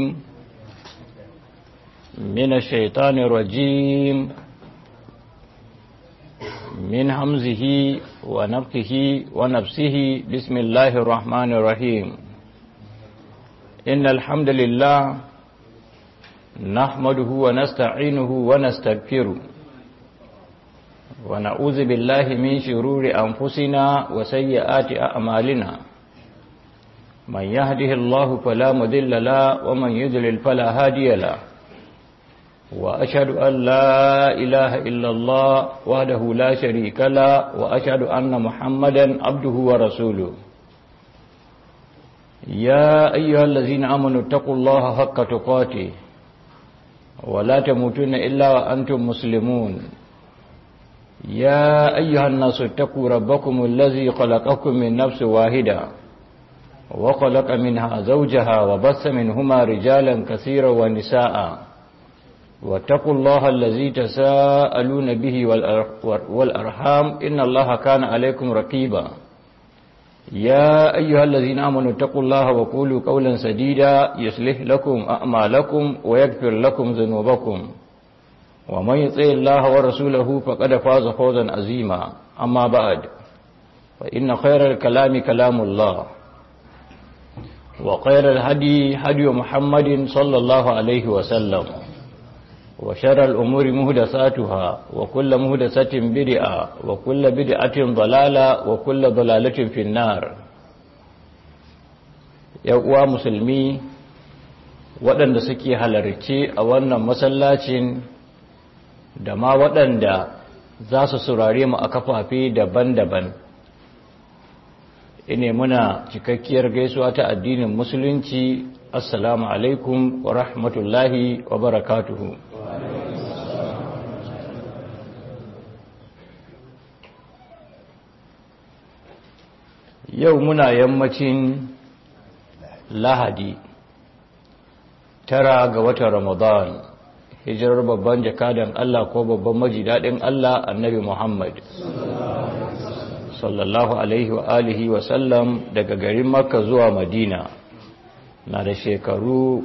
من الشيطان الرجيم من همزه ونفخه ونفسه بسم الله الرحمن الرحيم إن الحمد لله نحمده ونستعينه ونستغفره ونعوذ بالله من شرور أنفسنا وسيئات أعمالنا من يهده الله فلا مذل له ومن يذلل فلا هادي له وأشهد أن لا إله إلا الله وحده لا شريك له وأشهد أن محمدا عبده ورسوله يا أيها الذين آمنوا اتقوا الله حق تقاته ولا تموتن إلا وأنتم مسلمون يا أيها الناس اتقوا ربكم الذي خلقكم من نفس واحدة وخلق منها زوجها وبث منهما رجالا كثيرا ونساء واتقوا الله الذي تساءلون به والأرحام إن الله كان عليكم رقيبا يا أيها الذين آمنوا اتقوا الله وقولوا قولا سديدا يصلح لكم أعمالكم ويغفر لكم ذنوبكم ومن يطع الله ورسوله فقد فاز فوزا عظيما أما بعد فإن خير الكلام كلام الله وخير الهدي هدي محمد صلى الله عليه وسلم وشر الأمور مهدساتها وكل مهدسة بدعة وكل بدعة ضلالة وكل ضلالة في النار uwa musulmi waɗanda suke halarci a wannan masallacin da ma waɗanda za su surare mu a kafafe daban-daban ine muna cikakkiyar gaisuwa ta addinin musulunci assalamu alaikum wa rahmatullahi wa barakatuhu yau muna yammacin lahadi tara ga watan ramadan hijirar babban jakadan Allah ko babban majidadin Allah annabi Muhammad sallallahu alaihi wa alihi wa sallam daga garin makka zuwa madina na da shekaru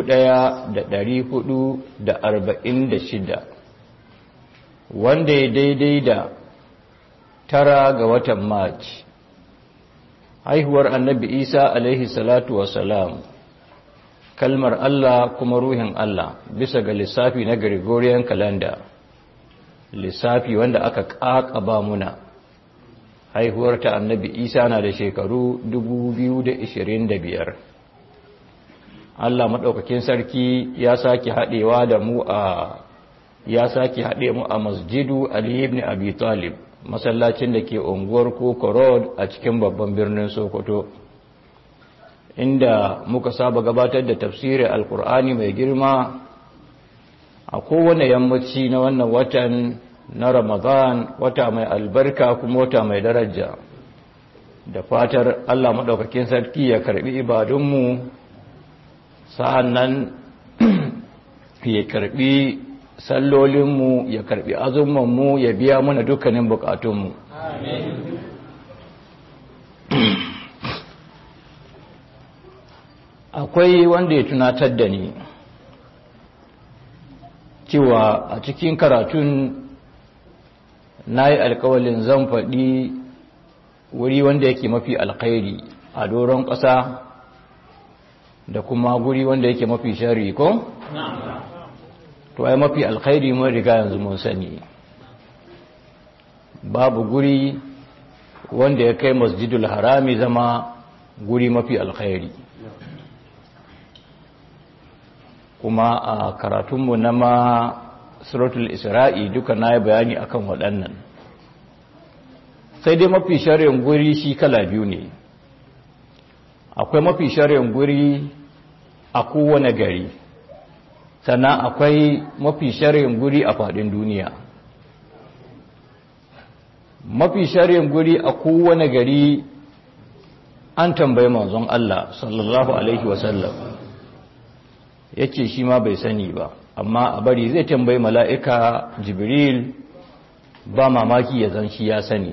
1446 wanda ya daidai da tara ga watan march haihuwar annabi isa alaihi salatu wasalam kalmar Allah kuma ruhin Allah bisa ga lissafi na Gregorian calendar lissafi wanda aka ƙaƙaba muna haihuwar ta annabi isa na da shekaru 2025 Allah maɗaukakin sarki ya sake haɗewa da mu a ya sake haɗe mu a masjidu Ali ibn Abi Talib masallacin da ke unguwar Koko Road a cikin babban birnin Sokoto inda muka saba gabatar da tafsirin alkur'ani mai girma a kowane yammaci na wannan watan na Ramadan wata mai albarka kuma wata mai daraja da fatar Allah maɗaukakin sarki ya karɓi ibadunmu sa'an nan ya karɓi sallolinmu ya karɓi azumanmu ya biya mana dukkanin bukatunmu akwai wanda ya tunatar da ni cewa a cikin karatun na yi alkawalin zan faɗi wuri wanda yake mafi alkhairi a doron ƙasa da kuma guri wanda yake mafi shari ko? to ai mafi alkhairi mun riga yanzu mun sani babu guri wanda ya kai masjidul harami zama guri mafi alkhairi kuma a karatunmu na ma suratul isra'i duka na yi bayani akan waɗannan sai dai mafi shari'in guri shi kala biyu ne akwai mafi shari'in guri a kowane gari sannan akwai mafi shari'in guri a faɗin duniya mafi shari'in guri a kowane gari an tambayi manzon Allah sallallahu alaihi wasallam yake shi ma bai sani ba amma a bari zai tambayi mala'ika jibril ba mamaki ya zan shi ya sani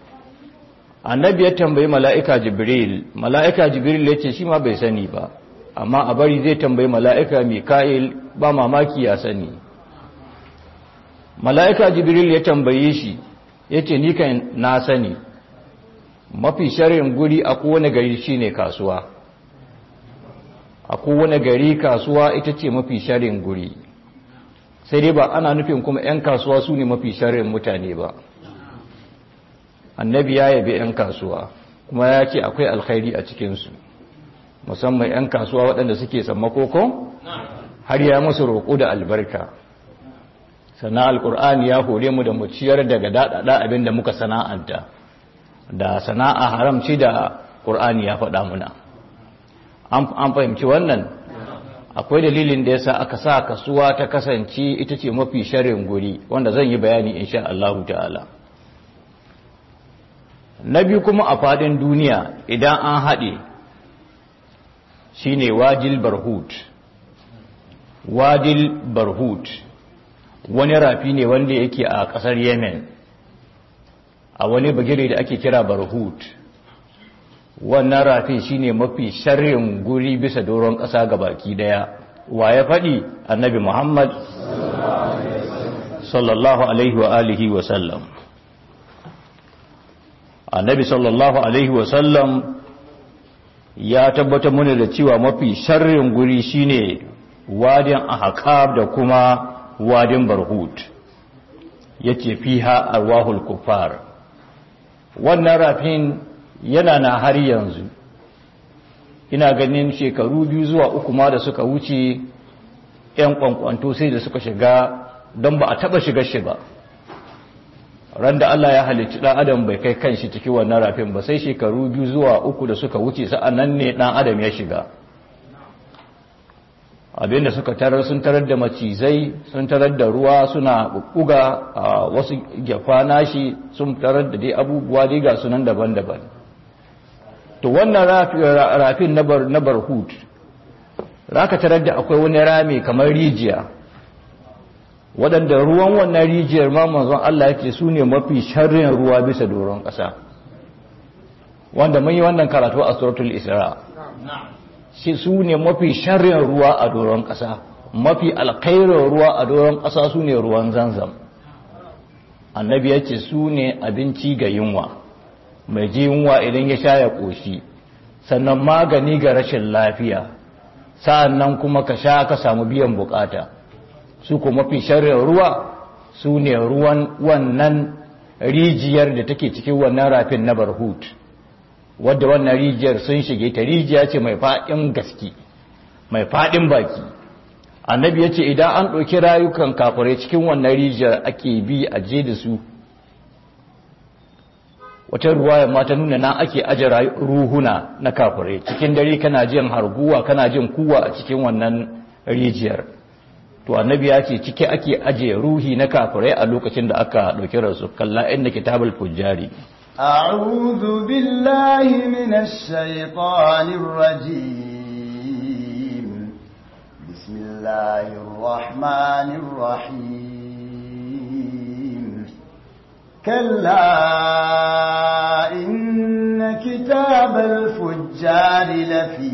annabi ya tambayi mala'ika jibril mala'ika jibril ya ce shi ma bai sani ba amma a bari zai tambayi mala'ika mika'il ba mamaki ya sani mala'ika jibril ya tambaye shi ya ce ni kan na sani mafi sharin guri a kowane gari shine kasuwa a kowane gari kasuwa ita ce mafi sharin guri sai dai ba ana nufin kuma 'yan kasuwa su ne mafi sharin mutane ba annabi ya yabi 'yan kasuwa kuma ya ce akwai alkhairi a cikinsu musamman 'yan kasuwa waɗanda suke sammakoko har ya musu roƙo da albarka sannan alkur'ani ya hore mu da mu ciyar daga daɗaɗa abin da muka sana'anta da sana'a haramci da ƙur'ani ya faɗa muna an fahimci wannan akwai dalilin da yasa aka sa kasuwa ta kasance ita ce mafi sharin guri wanda zan yi bayani insha Allah ta'ala na biyu kuma a fadin duniya idan an haɗe shine wajil barhut wajil barhut wani rafi ne wanda yake a ƙasar yemen a wani bagire da ake kira barhut wannan rafin shine mafi sharrin guri bisa doron ƙasa ga baki daya wa ya faɗi annabi muhammad sallallahu alaihi wa alihi wa sallam annabi sallallahu alaihi wa sallam ya tabbatar mana da cewa mafi sharrin guri shine wadin ahqab da kuma wadin barhut yace fiha arwahul kuffar wannan rafin yana na har yanzu ina ganin shekaru biyu zuwa uku ma da suka wuce 'yan kwankwanto sai da suka shiga don ba a taba shiga shi ba ran da Allah ya halicci ɗan adam bai kai kan shi ciki wannan rafin ba sai shekaru biyu zuwa uku da suka wuce sa'an nan ne ɗan adam ya shiga abinda suka tarar sun tarar da macizai sun tarar da ruwa suna buga a wasu gyafa nashi sun tarar da dai abubuwa dai ga sunan daban-daban to wannan rafin na barhut ka tarar da akwai wani rami kamar rijiya waɗanda ruwan wannan rijiyar ma manzon Allah yake su ne mafi sharrin ruwa bisa doron ƙasa wanda mun yi wannan karatu a suratul isra shi su ne mafi sharrin ruwa a doron ƙasa mafi alkhairin ruwa a doron ƙasa su ne ruwan zanzam annabi ya ce su ne abinci ga yunwa mai ji yunwa idan ya sha ya ƙoshi sannan magani ga rashin lafiya sa'an nan kuma ka sha ka samu biyan bukata su ko mafi sharrin ruwa su ne ruwan wannan rijiyar da take cikin wannan rafin na barhut wadda wannan rijiyar sun shige ta rijiya ce mai faɗin gaske mai faɗin baki annabi ya ce idan an ɗauki rayukan kafirai cikin wannan rijiyar ake bi a je da su wata ruwaya ma ta nuna na ake aje ruhuna na kafirai cikin dare kana jin harguwa kana jin kuwa a cikin wannan rijiyar to annabi ya ce cike ake aje ruhi na kafirai a lokacin da aka ɗauki rasu kalla inda kitabul fujjari أعوذ بالله من الشيطان الرجيم بسم الله الرحمن الرحيم كلا إن كتاب الفجار لفي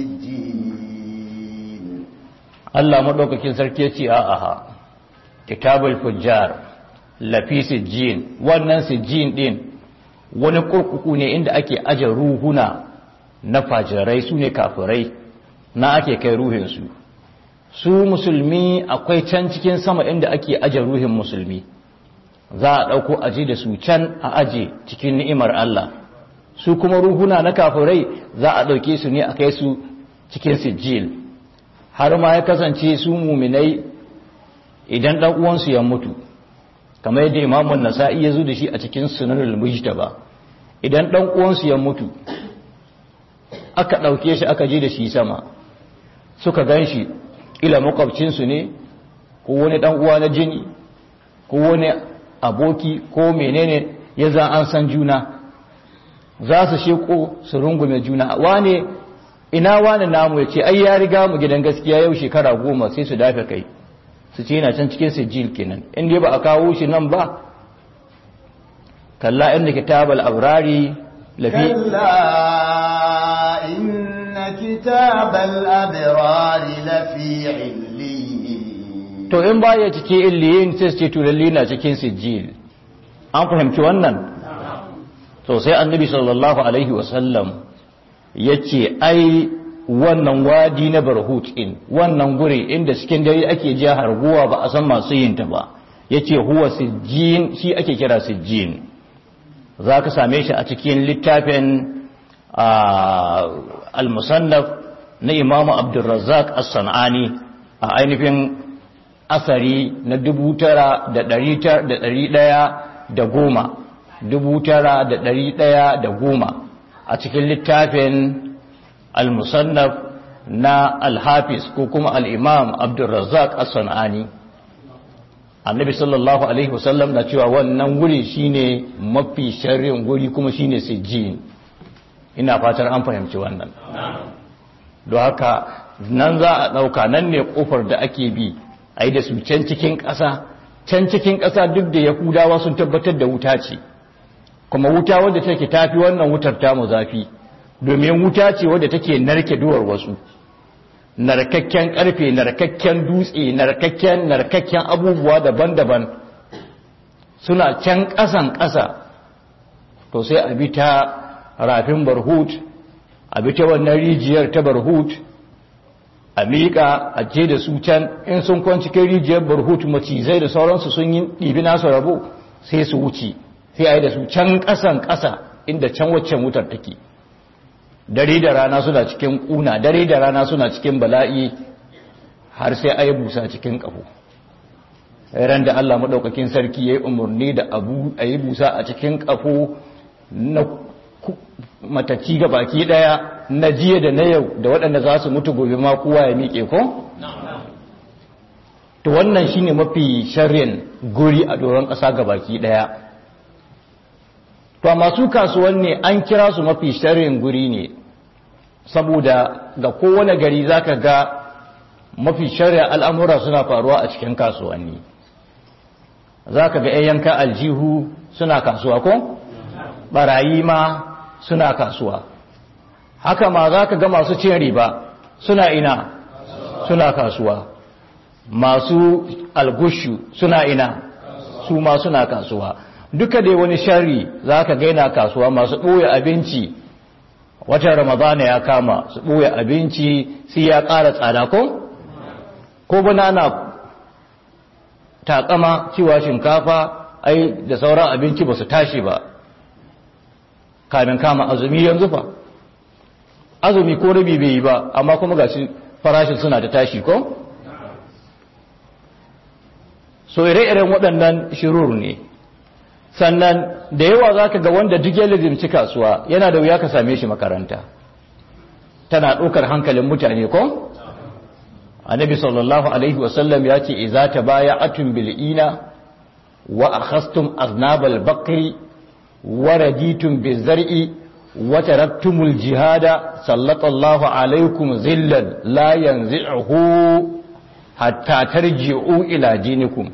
سجين Allah maɗaukakin sarki ya ce a'a kitabul fujjar lafi sijjin wannan sijjin din wani kurkuku ne inda ake aje ruhuna na fajirai su ne kafirai na ake kai ruhinsu su musulmi akwai can cikin sama inda ake aje ruhin musulmi za a ɗauko aje da su can a aje cikin ni'imar Allah su kuma ruhuna na kafirai za a ɗauke su ne a kai su cikin sijil har ma ya kasance su muminai idan ɗan uwansu ya mutu kamar yadda imamun nasa'i ya zo da shi a cikin sunanul mujtaba idan dan uwansu ya mutu aka dauke shi aka je da shi sama suka ganshi ila makwabcinsu ne ko wani dan uwa na jini ko wani aboki ko menene ya za an san juna za su sheko su rungume juna wane ina wane namu ya ce ai ya riga mu gidan gaskiya yau shekara goma sai su dafe kai su ce yana can cikin sijil kenan in dai ba a kawo shi nan ba kalla inda kitabal abrari lafi كلا إن كتاب الأبرار لفي عليين to in baya cikin illiyin sai su ce tulalli na cikin sijil an fahimci wannan to sai annabi sallallahu alaihi wasallam ya ce ai wannan wadi na barhut in wannan guri inda cikin dare ake jiya harguwa ba a san masu yin ta ba ya ce huwa sijjin shi ake kira sijjin za ka same shi a cikin littafin al-musannaf na imamu abdulrazzaq as-san'ani a ainihin asari na dubu tara da ɗari ɗaya da goma dubu tara da ɗari ɗaya da goma a cikin littafin al-musannaf na al-hafiz ko kuma al-imam abdulrazzaq as-san'ani annabi sallallahu alaihi wasallam na cewa wannan wuri shine mafi sharrin guri kuma shine sijjin ina fatar an fahimci wannan don haka nan za a ɗauka nan ne ƙofar da ake bi a yi da su can cikin ƙasa can cikin ƙasa duk da yahudawa sun tabbatar da wuta ce kuma wuta wadda take tafi wannan wutar tamu zafi domin wuta ce wadda take narke duwar wasu narkakken ƙarfe narkakken dutse narkakken narkakken abubuwa daban-daban suna can ƙasan ƙasa to sai a bi ta rafin barhut a bi ta wannan rijiyar ta barhut a miƙa a je da su can in sun kwanci kai rijiyar barhut macizai da sauransu sun yi ɗibi nasu rabo sai su wuce sai a yi da su can ƙasan ƙasa inda can waccan wutar take dare da rana suna cikin ƙuna dare da rana suna cikin bala'i har sai a yi busa cikin ƙaho ran da Allah maɗaukakin sarki ya yi umarni da abu a yi busa a cikin ƙafo na matacci ga baki ɗaya na jiya da na yau da waɗanda za su mutu gobe ma kowa ya miƙe ko? to wannan shine mafi sharrin guri a doron ƙasa ga baki ɗaya to masu kasuwanni an kira su mafi sharrin guri ne saboda ga kowane gari zaka ga mafi sharrin al'amura suna faruwa a cikin kasuwanni zaka ga 'yan yanka aljihu suna kasuwa ko? barayi ma suna kasuwa haka ma za ka ga masu cin riba suna ina suna kasuwa masu algushu suna ina su ma suna kasuwa duka dai wani shari za ka gaina kasuwa masu ɓoye abinci watan ramadana ya kama su ɓoye abinci sai ya ƙara tsada ko? ko bana na takama cewa shinkafa ai da sauran abinci ba su tashi ba kamin kama azumi yanzu fa azumi ko rabi bai yi ba amma kuma ga farashin suna ta tashi ko? so ire-iren waɗannan shirur ne sannan da yawa za ka ga wanda duk ya lizimci kasuwa yana da wuya ka same shi makaranta tana ɗaukar hankalin mutane ko? annabi sallallahu alaihi wasallam ya ce iza ta baya atun bil'ina wa akhastum aznabal bakri wa raditun bizar'i wa taraktumul jihada sallallahu alaikum zillan la yanzi'uhu hatta tarji'u ila dinikum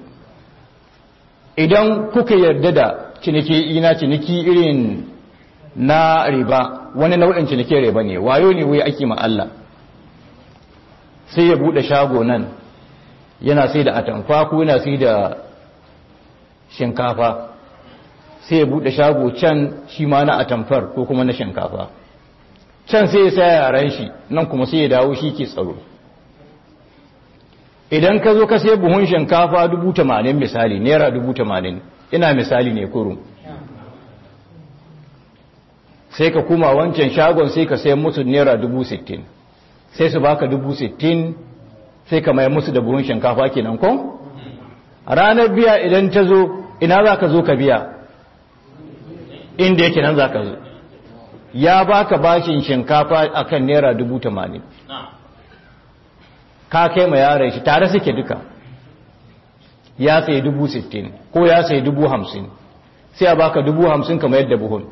idan kuka yarda da ciniki ina ciniki irin na riba wani nau'in ciniki riba ne wayo ne wai ake ma Allah sai ya bude shago nan yana sai da atamfa ko yana sai da shinkafa sai ya bude shago can shi ma na atamfar ko kuma na shinkafa can sai ya sa yaran shi nan kuma sai ya dawo shi ke tsaro idan ka zo ka sai buhun shinkafa dubu tamanin misali naira dubu tamanin ina misali ne kurum sai ka kuma wancan shagon sai ka sai musu naira dubu sittin sai su baka dubu sittin sai ka mai musu da buhun shinkafa kenan ko ranar biya idan ta zo ina za ka zo ka biya inda yake nan za ka zo ya baka bashin shinkafa akan naira dubu tamanin ka kai ma yaran shi tare suke duka ya sai dubu sittin ko ya sai dubu hamsin sai a baka dubu hamsin kama yadda buhun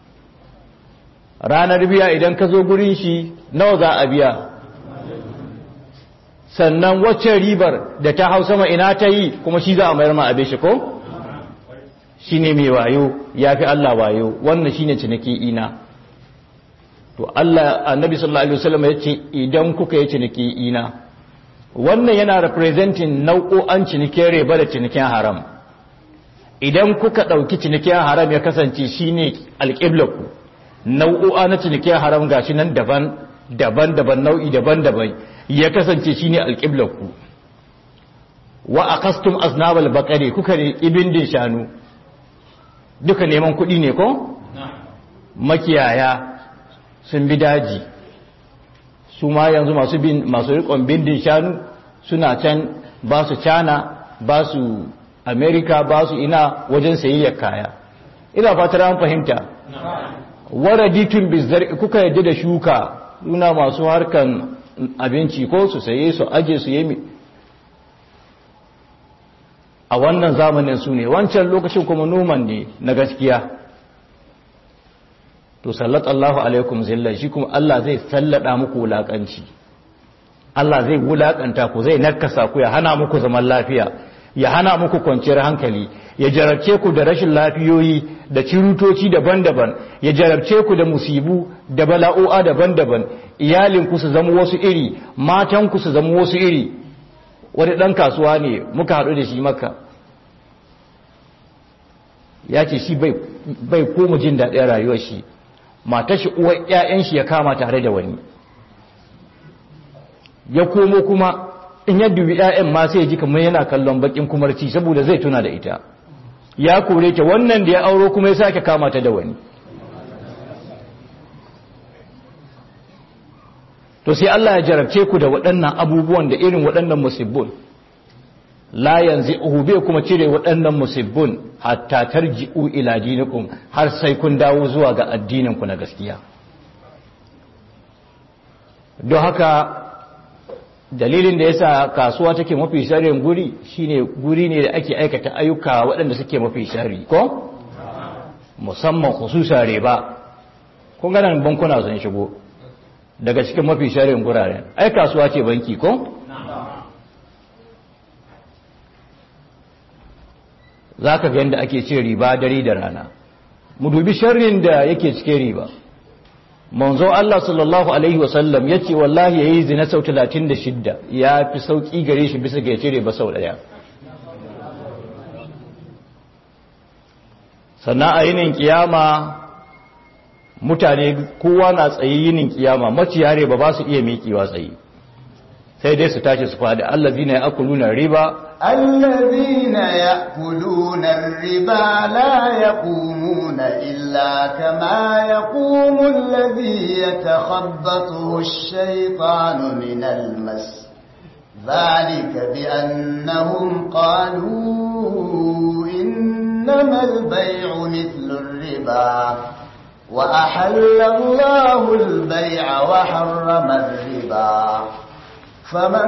ranar biya idan ka zo gurin shi nawa za a biya sannan wacce ribar da ta hau sama ina ta yi kuma shi za a mayar ma abin shi ko shi ne mai wayo ya fi Allah wayo wannan shi ne ciniki ina to Allah annabi sallallahu alaihi wasallam yace idan kuka yi ciniki ina wannan yana representing nau'o'an cinikin riba da cinikin haram idan kuka dauki cinikin haram ya kasance shine alqiblaku nau'o'a na cinikin haram gashi nan daban daban daban nau'i daban daban ya kasance shine alqiblaku wa aqastum aznabal baqari kuka ne ibindin shanu duka neman kuɗi ne ko makiyaya sun bi daji su ma yanzu masu bin masu rikon bindin shanu suna can ba su cana ba su america ba su ina wajen sayayyar kaya ina fatar an fahimta waraditun bizar kuka yadda da shuka suna masu harkan abinci ko su saye su aje su yi a wannan zamanin su ne wancan lokacin kuma noman ne na gaskiya to sallat Allahu alaikum zilla shi kuma Allah zai sallada muku wulakanci Allah zai wulakanta ku zai nakasa ku ya hana muku zaman lafiya ya hana muku kwanciyar hankali ya jarabce ku da rashin lafiyoyi da cirutoci daban-daban ya jarabce ku da musibu da bala'o'a daban-daban iyalinku su zama wasu iri matanku su zama wasu iri wani ɗan kasuwa ne muka haɗu da shi maka ya ce shi bai koma jin daɗin rayuwar shi mata shi uwar ‘ya'yan shi ya kama tare da wani ya komo kuma in ya dubi ‘ya'yan ma sai ji kamar yana kallon bakin kumarci saboda zai tuna da ita ya kore ta wannan da ya auro kuma ya sake kama ta da wani to sai Allah ya jarabce ku da waɗannan abubuwan da irin waɗannan musibbun la yanzu bai kuma cire waɗannan musibbun hatta tarji'u ila dinikum har sai kun dawo zuwa ga addininku na gaskiya don haka dalilin da yasa kasuwa take mafi sharrin guri shine guri ne da ake aikata ayyuka waɗanda suke mafi sharri ko musamman khususa riba kun ga nan bankuna sun shigo daga cikin mafi sharrin guraren ai kasuwa ce banki ko za ka ga yadda ake ce riba dare da rana mu dubi sharrin da yake cike riba manzo Allah sallallahu alaihi wasallam ya ce wallahi ya yi zina sau 36 ya fi sauƙi gare shi bisa ga ya cire ba sau ɗaya sannan a yinin kiyama mutane kowa na tsaye yinin kiyama maciyare ba ba su iya miƙewa tsaye sai dai su tashi su faɗi allazina ya akuluna riba الذين يأكلون الربا لا يقومون إلا كما يقوم الذي يتخبطه الشيطان من المس ذلك بأنهم قالوا إنما البيع مثل الربا وأحل الله البيع وحرم الربا فمن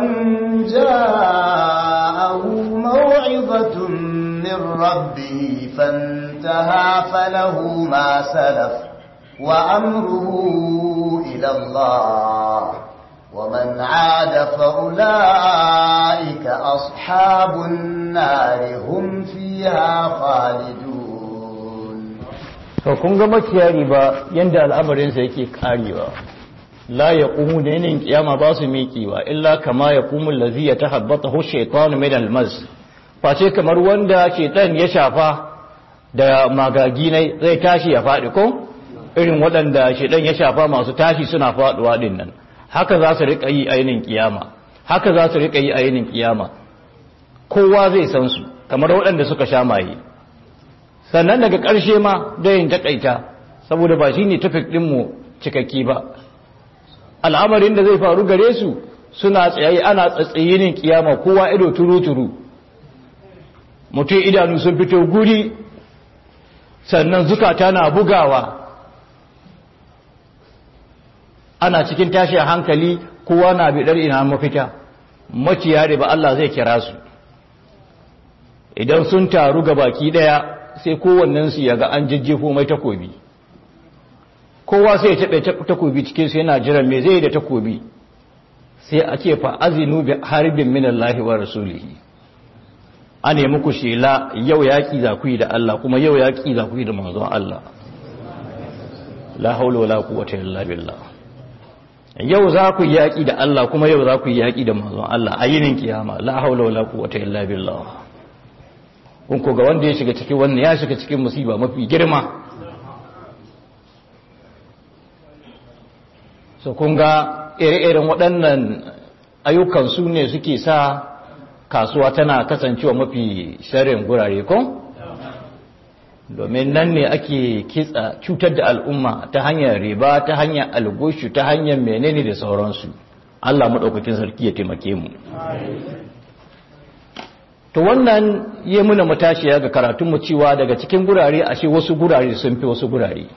جاءه موعظة من ربه فانتهى فله ما سلف وأمره إلى الله ومن عاد فأولئك أصحاب النار هم فيها خالدون فكون ga makiyari ba yanda al'amarinsa yake karewa la ya ƙumu da yanayin kiyama ba su miƙewa illa kama ya ƙumu lazi ya ta habbata hu shaitan min almas face kamar wanda shaitan ya shafa da magagi ne zai tashi ya faɗi ko irin waɗanda shaitan ya shafa masu tashi suna faɗuwa ɗin nan haka za su riƙa yi a yanayin kiyama haka za su riƙa yi a yanayin kiyama kowa zai san su kamar waɗanda suka sha maye sannan daga ƙarshe ma da yin taƙaita saboda ba shi ne tafik ɗinmu cikakki ba al'amarin da zai faru gare su suna tsayayi ana tsatsayinin kiyama kowa ido turu-turu mutum idanu sun fito guri sannan zukata na bugawa ana cikin tashin hankali kowa na bidar ina mafita maciya da ba Allah zai kira su idan sun taru ga baki daya sai kowannensu ya ga an jajjefo mai takobi kowa sai ya taɓe takobi cikinsu yana jiran me zai da takobi sai a ce fa azinu bi harbin min Allah wa rasulihi a nemi ku shela yau yaƙi za ku yi da Allah kuma yau yaƙi za ku yi da manzon Allah la haula wala quwwata illa billah yau za ku yaki da Allah kuma yau za ku yaki da manzon Allah a yinin kiyama la haula wala quwwata illa billah kun ko ga wanda ya shiga cikin wannan ya shiga cikin musiba mafi girma so kun ga ire-iren waɗannan ayyukan su ne suke sa kasuwa tana kasancewa mafi sharin gurare ko? domin nan ne ake kitsa cutar da al'umma ta hanyar riba ta hanyar algushu ta hanyar menene da sauransu Allah maɗaukakin sarki ya taimake mu to wannan yi muna matashiya ga karatunmu cewa daga cikin gurare ashe wasu gurare sun fi wasu gurare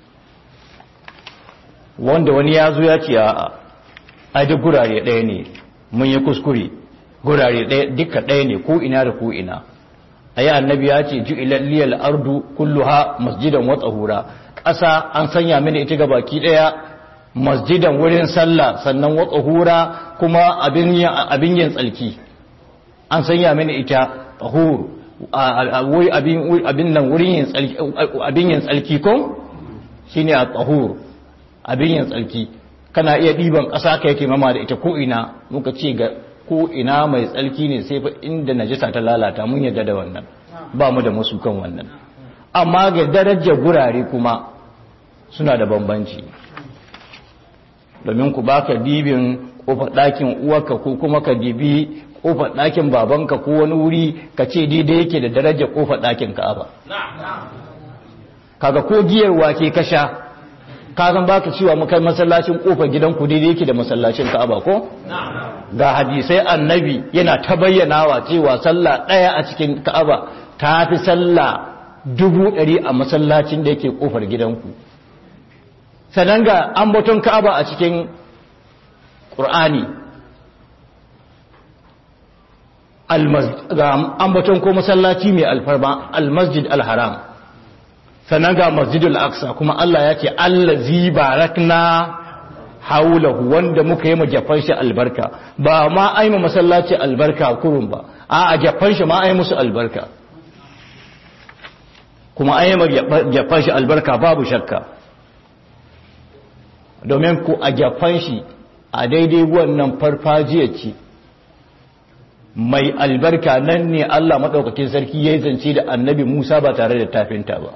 wanda wani ya zo ya ce a duk gurare ɗaya ne mun yi kuskure gurare ɗaya duka ɗaya ne ko ina da ko ina ayi annabi ya ce ji ilalliyal ardu kulluha masjidan wa tsahura ƙasa an sanya mini ita ga baki ɗaya masjidan wurin sallah sannan wa tsahura kuma abin yin tsalki an sanya mini ita tsahur abin nan wurin yin tsalki abin yin tsalki ko shine a tsahur abin yin tsalki kana iya ɗiban ƙasa ka yake mama da ita ko ina muka ce ga ko ina mai tsalki ne sai fa inda najisa ta lalata mun yadda da wannan ba mu da musu kan wannan amma ga darajar gurare kuma suna da bambanci domin ku baka dibin kofar ɗakin uwarka ko kuma ka dibi kofar ɗakin babanka ko wani wuri ka ce daidai yake da darajar kofar ɗakin ka'aba kaga ko giyar wake ka sha ka san baka cewa mu kai masallacin kofar gidanku daidai yake da masallacin ka'aba ko ga hadisai annabi yana ta bayyanawa cewa sallah ɗaya a cikin ka'aba ta fi sallah dubu ɗari a masallacin da yake ƙofar gidanku sannan ga ambaton ka'aba a cikin ƙur'ani ga ambaton ko masallaci mai alfarma almasjid alharam sannan ga masjidul aqsa kuma Allah ya ce allazi barakna haulahu wanda muka yi majafan shi albarka ba ma ai ma masallaci albarka kurun ba a a jafan shi ma ai musu albarka kuma ai ma jafan shi albarka babu shakka domin ku a jafan shi a daidai wannan farfajiya ce mai albarka nan ne Allah maɗaukakin sarki ya yi zance da annabi Musa ba tare da tafinta ba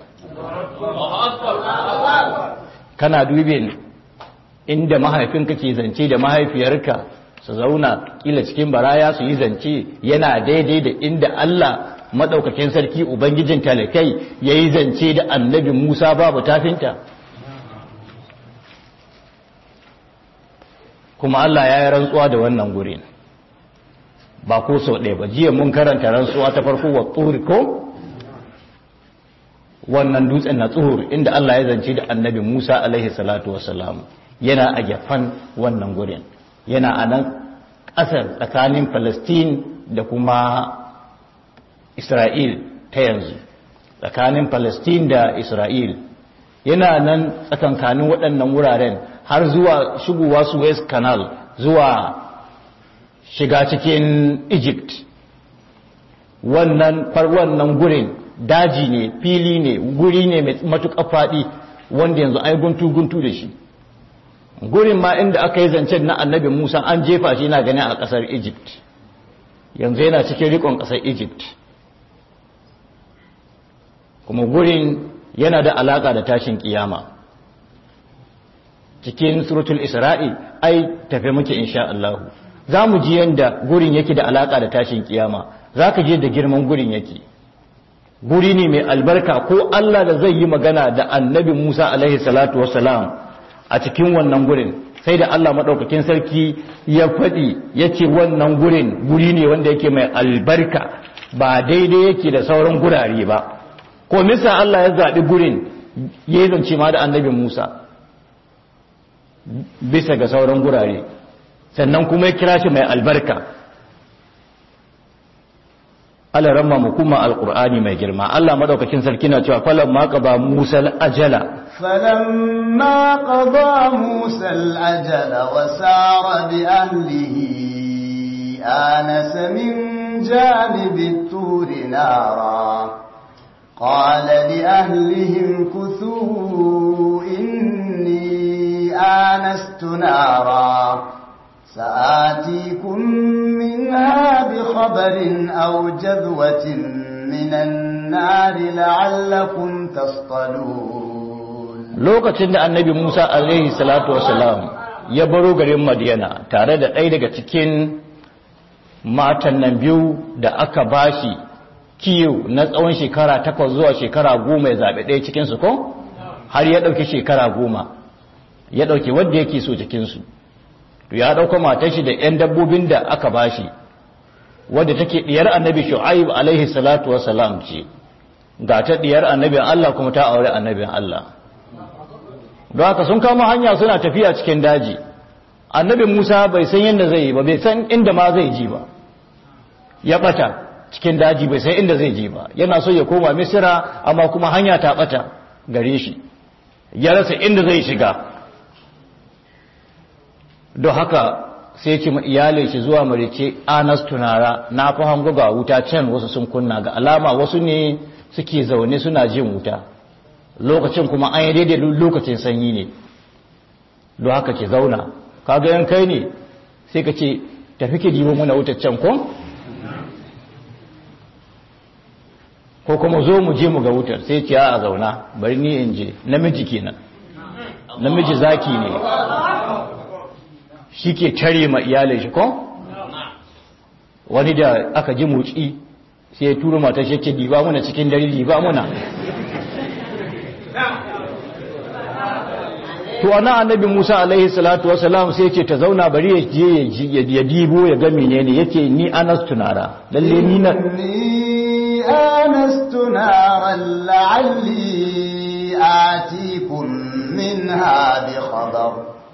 kana dubin inda mahaifinka ke zance da mahaifiyarka su zauna kila cikin baraya su yi zance yana daidai da inda Allah madaukakin sarki ubangijin talakai ya yi zance da annabi Musa babu tafinta kuma Allah ya yi rantsuwa da wannan gurin ba ko sau ɗaya ba jiya mun karanta rantsuwa ta farko wa tsuri ko wannan dutsen na tsuhur inda Allah ya zance da annabi Musa alaihi salatu wasalam yana a gefen wannan gurin yana a nan ƙasar tsakanin Palestine da kuma Isra'il ta yanzu tsakanin Palestine da Isra'il yana nan tsakankanin waɗannan wuraren har zuwa shigowa Suez Canal zuwa shiga cikin Egypt wannan wannan gurin daji ne fili ne guri ne mai matuƙa faɗi wanda yanzu ai guntu-guntu da shi gurin ma inda aka yi zancen na annabi musa an jefa shi na gani a ƙasar egypt yanzu yana cikin rikon ƙasar egypt kuma gurin yana da alaƙa da tashin ƙiyama cikin suratul isra'i ai tafe muke insha Allah za mu ji yadda gurin yake da alaƙa da tashin ƙiyama za ka je da girman gurin yake guri ne mai albarka ko Allah da zai yi magana da annabi Musa alaihi salatu wassalam a cikin wannan gurin sai da Allah maɗaukakin sarki ya faɗi ya ce wannan gurin guri ne wanda yake mai albarka ba daidai yake da sauran gurare ba ko misa Allah ya zaɓi gurin ya yi zance ma da annabi Musa bisa ga sauran gurare sannan kuma ya kira shi mai albarka Allah ramma mu kuma alqur'ani mai girma Allah madaukakin sarki na cewa falan ma qaba Musa al-ajala falamma qada Musa al-ajala wa sara bi ahlihi anasa min janibi at-tur nara qala li ahlihim kuthu in آنست نارا سآتيكم منها بخبر أو جذوة من النار لعلكم تصطلون lokacin da annabi Musa alaihi salatu wasalam ya baro garin Madiyana tare da ɗaya daga cikin matan nan biyu da aka bashi kiyo na tsawon shekara takwas zuwa shekara goma ya zaɓe ɗaya cikinsu ko har ya ɗauki shekara goma ya ɗauki wadda yake so cikinsu to ya ɗauka matar shi da 'yan dabbobin da aka bashi wadda take ɗiyar annabi shu'aib alaihi salatu wasalam ce ga ta ɗiyar annabin Allah kuma ta aure annabin Allah don haka sun kama hanya suna tafiya cikin daji annabi Musa bai san yadda zai yi ba bai san inda ma zai ji ba ya bata cikin daji bai san inda zai ji ba yana so ya koma misira amma kuma hanya ta bata gare shi ya rasa inda zai shiga don haka sai ce iyalin shi zuwa marice anas tunara na fi hango ga wuta can wasu sun kunna ga alama wasu ne suke zaune suna jin wuta lokacin kuma an yi daidai lokacin sanyi ne don haka ke zauna kaga yan kai ne sai ka ce tafi ke dibo muna wutar can ko ko kuma zo mu je mu ga wutar sai ce a zauna bari ni in je namiji kenan namiji zaki ne shi ke tare ma iyalin shi ko wani da aka ji motsi sai ya turo matar shi ce diba muna cikin dare diba muna to ana annabi Musa alaihi salatu wasalam sai ce ta zauna bari ya je ya dibo ya ga menene yace ni anas tunara lalle ni na ni anastu naran la'alli atikum minha bi khabar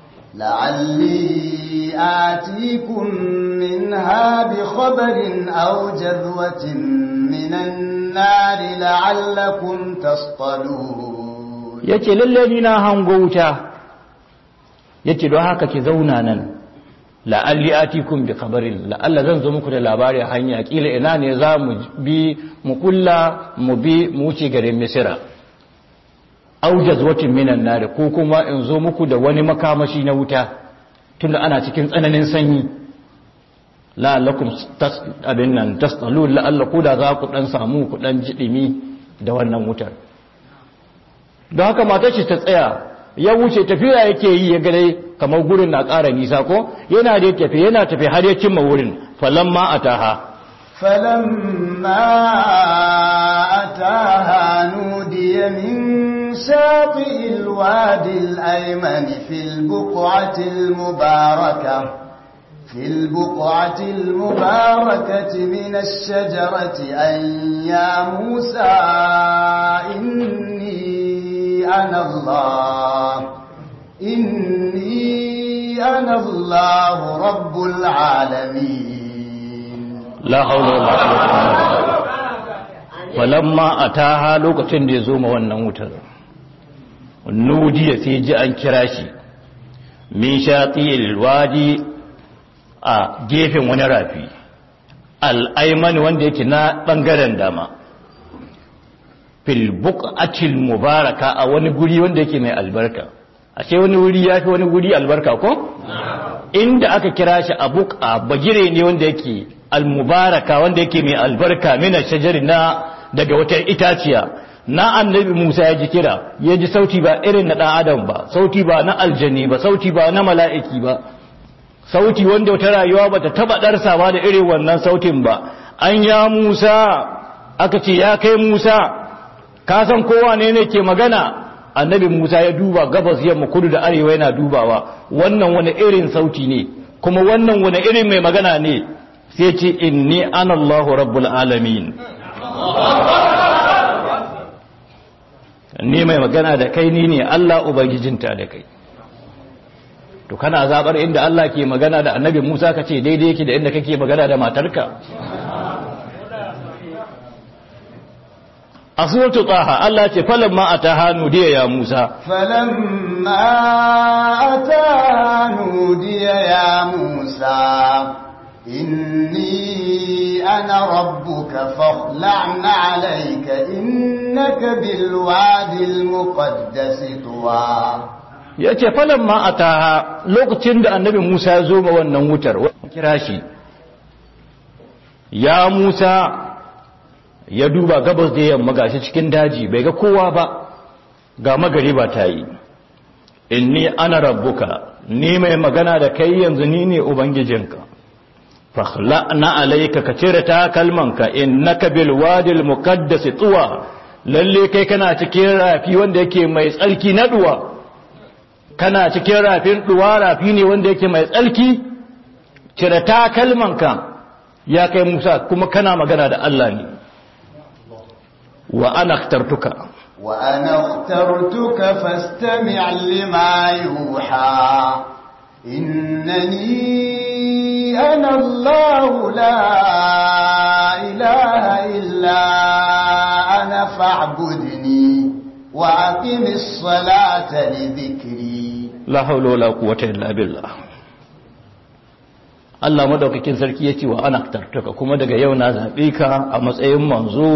la'alli atikum minha bi khabarin aw jadwatin minan nar la'allakum tasqalun yace lalle ni na hango wuta yace don haka ki zauna nan la'alli atikum bi khabarin la'alla zan zo muku da labari hanya kila ina ne za mu bi mu kulla mu bi mu wuce garin misira aw jazwatin minan nar ko kuma in zo muku da wani makamashi na wuta tunda ana cikin tsananin sanyi la'allakum tas abin nan tasalu la'alla ku da za ku dan samu ku dan jidimi da wannan wutar don haka matar shi ta tsaya ya wuce tafiya yake yi ya gare kamar gurin na ƙara nisa ko yana da tafi yana tafi har ya cimma wurin falamma ataha falamma ataha nudiya min shafi'il wadi al-ayman fil buq'ati al-mubarakah في البقعة المباركة من الشجرة أن يا موسى إني أنا الله إني أنا الله رب العالمين لا حول ولا قوة falamma ataha lokacin da ya zo ma wannan wutar nudiya sai ji an kira shi min shaqil wadi a gefen wani rafi al'aimani wanda yake na ɓangaren dama filbuk atil mubaraka a wani guri wanda yake mai albarka a ce wani wuri ya fi wani guri albarka ko? inda aka kira shi a buka bagire ne wanda yake almubaraka wanda yake mai albarka mina shajari na daga wata itaciya na annabi musa ya ji kira ya ji sauti ba irin na ɗan adam ba sauti ba na aljani ba sauti ba na mala'iki ba sauti wanda wata rayuwa bata taba darsawa da irin wannan sautin ba an ya Musa aka ce ya kai Musa ka san kowa ne ne ke magana annabi Musa ya duba gabas yamma kudu da arewa yana dubawa wannan wani irin sauti ne kuma wannan wani irin mai magana ne sai ce inni ana Allahu rabbul alamin ni mai magana da kai ni ne Allah ubangijinta da kai to kana zabar inda Allah ke magana da annabi Musa ka ce daidai yake da inda kake magana da matarka a suratul taha Allah ce falamma ataha nudiya ya Musa falamma ataha nudiya ya Musa inni ana rabbuka fakhla'na alayka innaka bil wadi al muqaddas tuwa ya ce falon ma a taha lokacin da annabi musa ya zo ma wannan wutar kira shi ya musa ya duba gabas da yamma gashi cikin daji bai ga kowa ba ga magari ba ta yi inni ana rabbuka ni mai magana da kai yanzu ni ne ubangijinka fakhla'na alayka ka cire takalmanka innaka bil wadil muqaddas tuwa lalle kai kana cikin rafi wanda yake mai tsarki na duwa kana cikin rafin duwa rafi ne wanda yake mai tsarki cire takalmanka ya kai Musa kuma kana magana da Allah ne wa ana ikhtartuka wa ana ikhtartuka fastami' lima yuha innani ana Allah la ilaha illa ana fa'budni wa aqimis salata li dhikri la hawla wala quwwata illa billah Allah madaukakin sarki ya ce wa ana tartuka kuma daga yau na zaɓe ka a matsayin manzo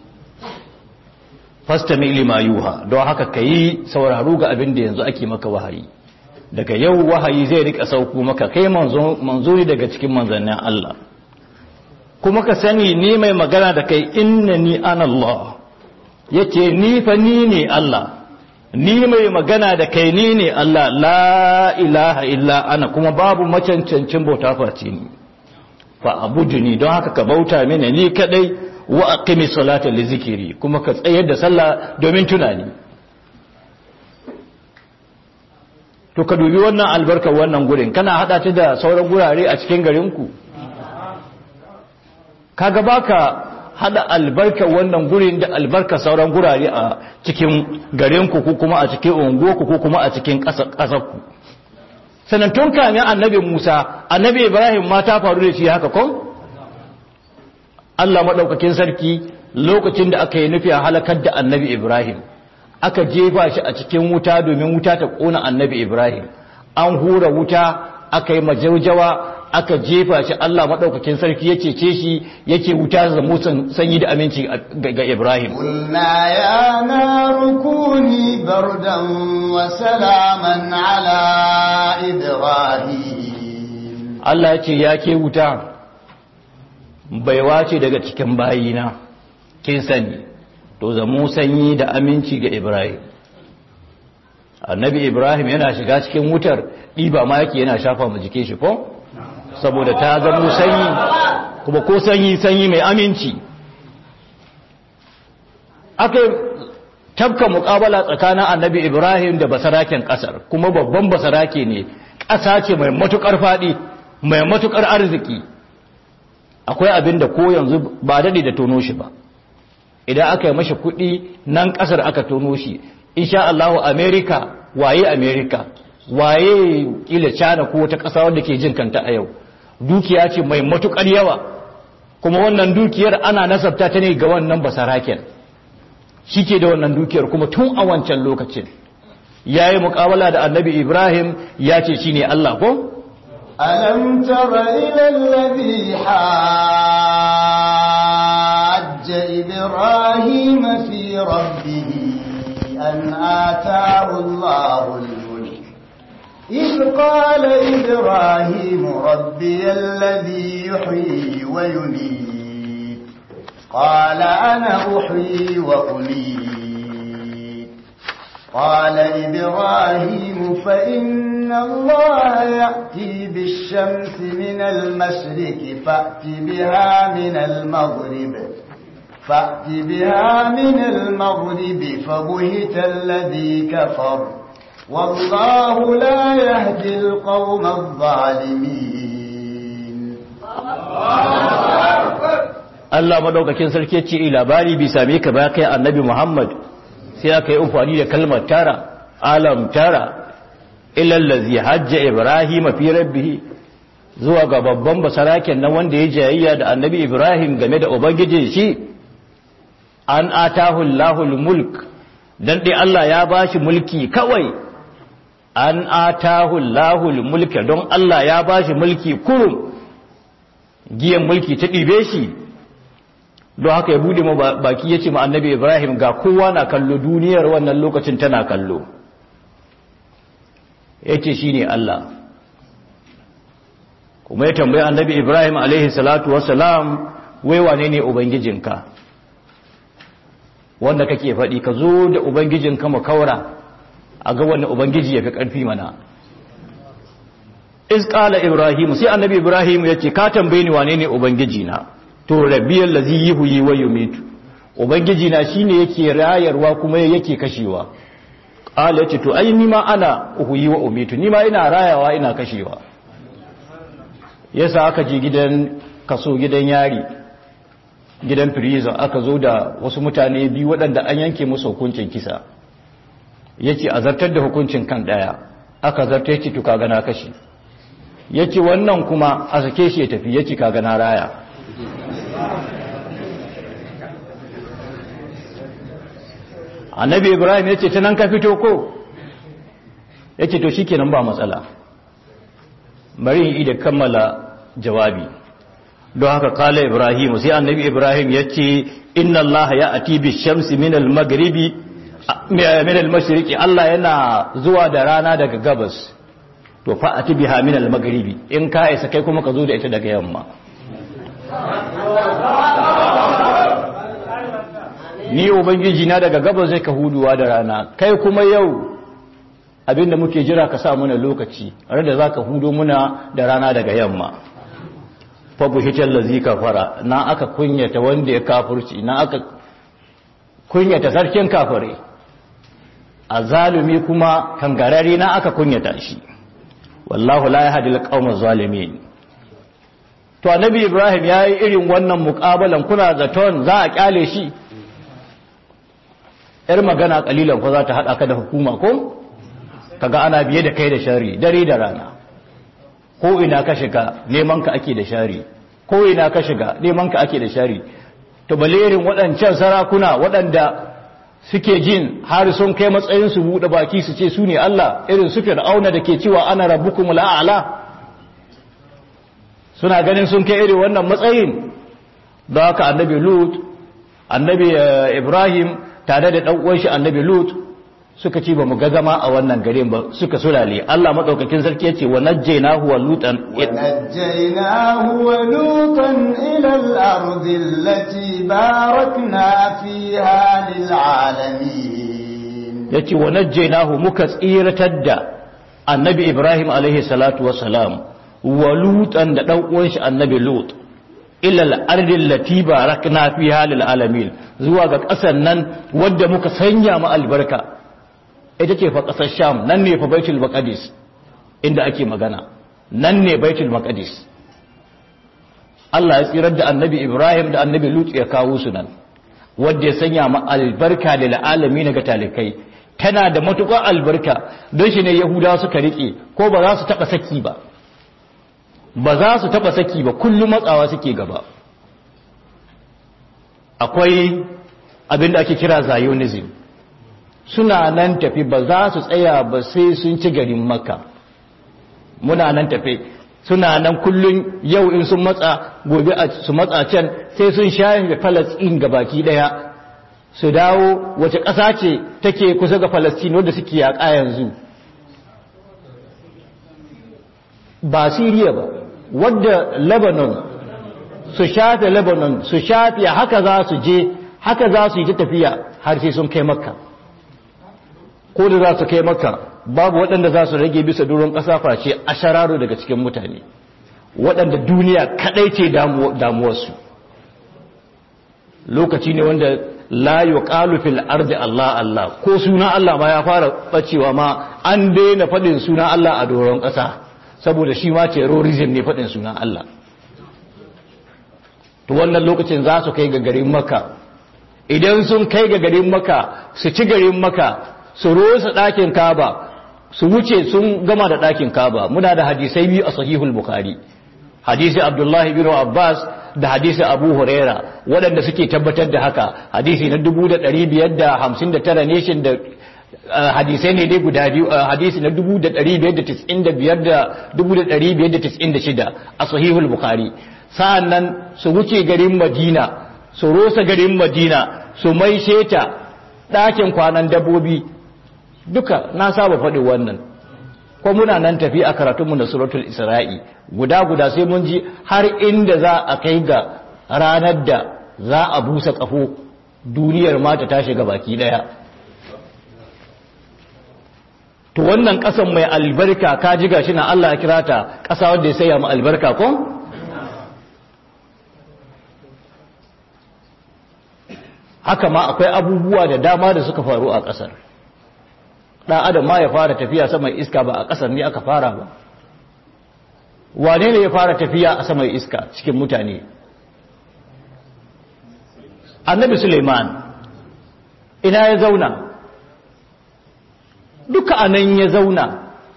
fastami lima yuha don haka ka yi sauraro ga abin da yanzu ake maka wahayi daga yau wahayi zai rika sauko maka kai manzo ne daga cikin manzannin Allah kuma ka sani ni mai magana da kai inna ni an Allah yace ni fa ni ne Allah ni mai magana da kai ni ne Allah la ilaha illa ana kuma babu macancancin bauta face ni fa abuduni don haka ka bauta mini ni kadai wa aqimi salata li zikiri kuma ka tsayar da sallah domin tunani to ka dubi wannan albarkar wannan gurin kana hada ta da sauran gurare a cikin garinku kaga baka hada albarkar wannan gurin da albarkar sauran gurare a cikin garinku ko kuma a cikin unguwarku ko kuma a cikin ƙasarku sannan tun kamin annabi Musa annabi Ibrahim ma ta faru da shi haka kon Allah madaukakin sarki lokacin da aka yi nufi a halakar da annabi Ibrahim aka jefa shi a cikin wuta domin wuta ta kona annabi Ibrahim an hura wuta aka yi majaujawa aka jefa shi Allah maɗaukakin sarki ya cece shi yake wuta da musan sanyi da aminci ga Ibrahim. Kulna ya na rukuni bardan wa salaman ala Ibrahim. Allah ya ce ya ke wuta baiwa ce daga cikin bayina kin sani to zamo sanyi da aminci ga Ibrahim. Annabi Ibrahim yana shiga cikin wutar ɗiba ma yake yana shafa mu jike shi ko? saboda ta zamo sanyi kuma ko sanyi sanyi mai aminci aka tabka mukabala tsakanin annabi ibrahim da basaraken kasar kuma babban basarake ne ƙasa ce mai matukar faɗi mai matukar arziki akwai abin da ko yanzu ba daɗe da tono shi ba idan aka yi mashi kuɗi nan ƙasar aka tono shi insha Allahu america waye america waye kila cana ko wata ƙasa wanda ke jin kanta a yau dukiya ce mai matukar yawa kuma wannan dukiyar ana nasabta ta ne ga wannan basaraken shi ke da wannan dukiyar kuma tun a wancan lokacin ya yi mukawala da annabi ibrahim ya ce shi ne allah ko? ألم تر إلى الذي حاج إبراهيم في ربه أن آتاه الله الملك إذ قال إبراهيم ربي الذي يحيي ويميت قال أنا أحيي وأميت قال إبراهيم فإن الله يأتي بالشمس من المشرق فأت بها من المغرب فأت بها من المغرب فبهت الذي كفر والله لا يهدي القوم الظالمين Allah madaukakin sarki ce labari bi same ka ba kai annabi Muhammad sai aka yi amfani da kalmar tara alam tara ilal ladzi hajja ibrahim fi rabbih zuwa ga babban basaraken nan wanda ya jayayya da annabi Ibrahim game da ubangijin shi an atahu Allahul mulk dan dai Allah ya bashi mulki kawai an atahu Allahul mulka don Allah ya bashi mulki kurum giyan mulki ta ɗibe shi don haka ya bude ma baki ya ce ma annabi Ibrahim ga kowa na kallo duniyar wannan lokacin tana kallo yace shine Allah kuma ya tambayi annabi Ibrahim alaihi salatu wassalam wai wane ne ubangijinka wanda kake faɗi ka zo da ubangijinka mu kaura a ga wani ubangiji ya fi ƙarfi mana iz qala ibrahim sai annabi ibrahim ya ce ka tambaye ni wane ne ubangiji na to rabbiyal ladhi yuhyi wa yumitu ubangiji na shine yake rayarwa kuma yake kashewa qala yace to ai ni ma ana uhyi wa umitu ni ma ina rayawa ina kashewa yasa aka je gidan kaso gidan yari gidan prison aka zo da wasu mutane biyu waɗanda an yanke musu hukuncin kisa yace a zartar da hukuncin kan daya aka zartar yace to kaga na kashi yace wannan kuma a sake shi ya tafi yace kaga na raya annabi ibrahim yace ta nan ka fito ko yace to shikenan ba matsala bari in da kammala jawabi don haka kala ibrahim sai annabi ibrahim yace inna allaha ya'ti bi shamsi min al-maghribi min al-mashriqi Allah yana zuwa da rana daga gabas to fa ati biha min al-maghribi in ka isa kai kuma ka zo da ita daga yamma ni ubangiji na daga gabas zai ka huduwa da rana kai kuma yau abinda muke jira ka sa muna lokaci da za ka hudo muna da rana daga yamma fa buhital ladzi kafara na aka kunyata wanda ya kafurci na aka kunyata sarkin kafare a zalumi kuma kangarare na aka kunyata shi wallahu la yahdi al zalimin to annabi ibrahim yayi irin wannan muqabalan kuna zaton za a kyale shi yar magana kalilan ko za ta hada ka da hukuma ko kaga ana biye da kai da shari dare da rana ko ina ka shiga neman ka ake da shari ko ina ka shiga neman ka ake da shari to balerin waɗancan sarakuna waɗanda suke jin har sun kai matsayin su buɗe baki su ce su ne Allah irin su fir'auna da ke cewa ana rabbukum la'ala suna ganin sun kai irin wannan matsayin da haka annabi lut annabi ibrahim tare da ɗan uwan shi annabi lut suka ce ba mu ga zama a wannan garin ba suka sulale Allah madaukakin sarki yace wa najjaynahu wa lutan wa najjaynahu wa lutan ila al-ardi allati barakna fiha lil alamin yace wa najjaynahu muka tsiratar da annabi Ibrahim alaihi salatu wassalam wa lutan da dan uwan shi annabi lut ila al-ardi allati barakna fiha lil alamin zuwa ga ƙasar nan wadda muka sanya mu albarka ita ce fa ƙasar sham nan ne fa baitul maqdis inda ake magana nan ne baitul maqdis Allah ya tsirar da annabi Ibrahim da annabi Lut ya kawo su nan wanda ya sanya ma albarka da al'alami ga talikai tana da matukar albarka don shi ne Yahudawa suka rike ko ba za su taba saki ba ba za su taba saki ba kullum matsawa suke gaba akwai abin da ake kira Zionism suna nan tafi ba za su tsaya ba sai sun ci garin maka muna nan tafi suna nan kullum yau in sun matsa gobe su matsa can sai sun shayin da falastin ga baki daya su dawo wace ƙasa ce take kusa ga falastin wadda suke yaƙa yanzu ba siriya ba wadda lebanon su shafe lebanon su shafe haka za su je haka za su yi ta tafiya har sai sun kai makka ko da za su kai maka babu waɗanda za su rage bisa duron ƙasa face a shararo daga cikin mutane waɗanda duniya kaɗai ce damuwarsu lokaci ne wanda la yuqalu fil ardi Allah Allah ko suna Allah ma ya fara bacewa ma an daina faɗin suna Allah a doron ƙasa saboda shi ma terrorism ne faɗin suna Allah to wannan lokacin za su kai ga garin maka idan sun kai ga garin maka su ci garin maka su rosa ɗakin kaba su wuce sun gama da ɗakin kaba muna da hadisai biyu a sahihul bukhari hadisi abdullahi bin abbas da hadisi abu huraira waɗanda suke tabbatar da haka hadisi na 1559 ne shi da hadisai ne dai guda biyu hadisi na 1595 da 1596 a sahihul bukhari sa'an nan su wuce garin madina su rosa garin madina su mai sheta ɗakin kwanan dabbobi duka na saba faɗi wannan ko muna nan tafi a karatunmu da suratul isra'i guda guda sai mun ji har inda za a kai ga ranar da za a busa kafo duniyar ma ta tashi ga baki daya to wannan kasan mai albarka ka ji gashi na Allah ya kira ta kasa wanda ya saya mu albarka ko haka ma akwai abubuwa da dama da suka faru a kasar ɗan adam ma ya fara tafiya saman iska ba a ƙasar ne aka fara ba wane ne ya fara tafiya a saman iska cikin mutane annabi suleiman ina ya zauna duka anan ya zauna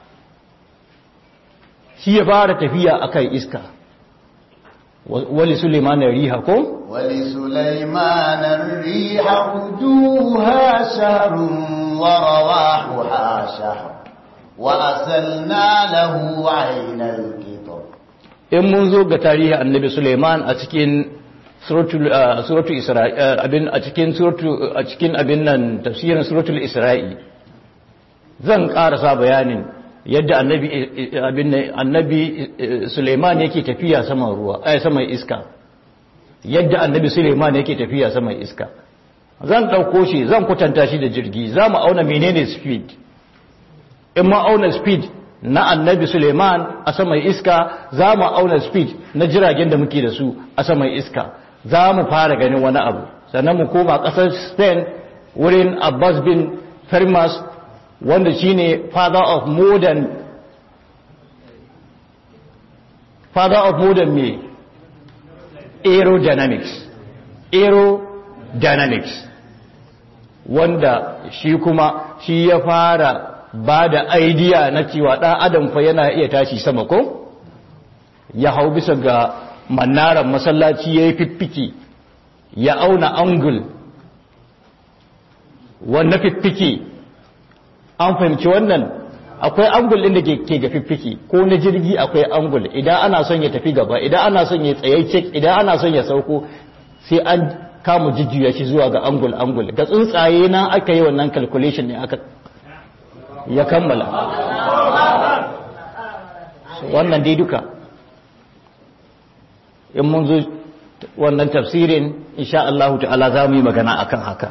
shi ya fara tafiya a kan iska wali suleiman riha ko ولسليمان الريح غدوها شهر ورواحها شهر وأسلنا له عين القطر in mun zo ga tarihi annabi Suleiman a cikin suratul Isra'i abin a cikin suratul a cikin abin nan tafsirin suratul Isra'i zan karasa bayanin yadda annabi abin nan annabi Suleiman yake tafiya saman ruwa ai saman iska yadda annabi Suleiman yake tafiya saman iska zan ɗauko shi zan kwatanta shi da jirgi za mu auna menene speed in ma auna speed na annabi suleiman a saman iska za mu auna speed na jiragen da muke da su a saman iska za mu fara ganin wani abu sannan mu koma ƙasar spain wurin abbas bin fermas wanda shine father of modern father of modern me aerodynamics aerodynamics wanda shi kuma shi ya fara ba da idea na cewa ɗan adam fa yana iya tashi sama ko ya hau bisa ga mannaran masallaci ya yi fiffiki ya auna angul wannan fiffiki an fahimci wannan akwai angul ɗin da ke ga fiffiki ko na jirgi akwai angul idan ana son ya tafi gaba idan ana son ya tsaye cek idan ana son ya sauko sai an kama jijjiya shi zuwa ga angul angul ga tsuntsaye na aka yi wannan calculation ne aka ya kammala wannan dai duka in mun zo wannan tafsirin insha Allah ta'ala za mu yi magana akan haka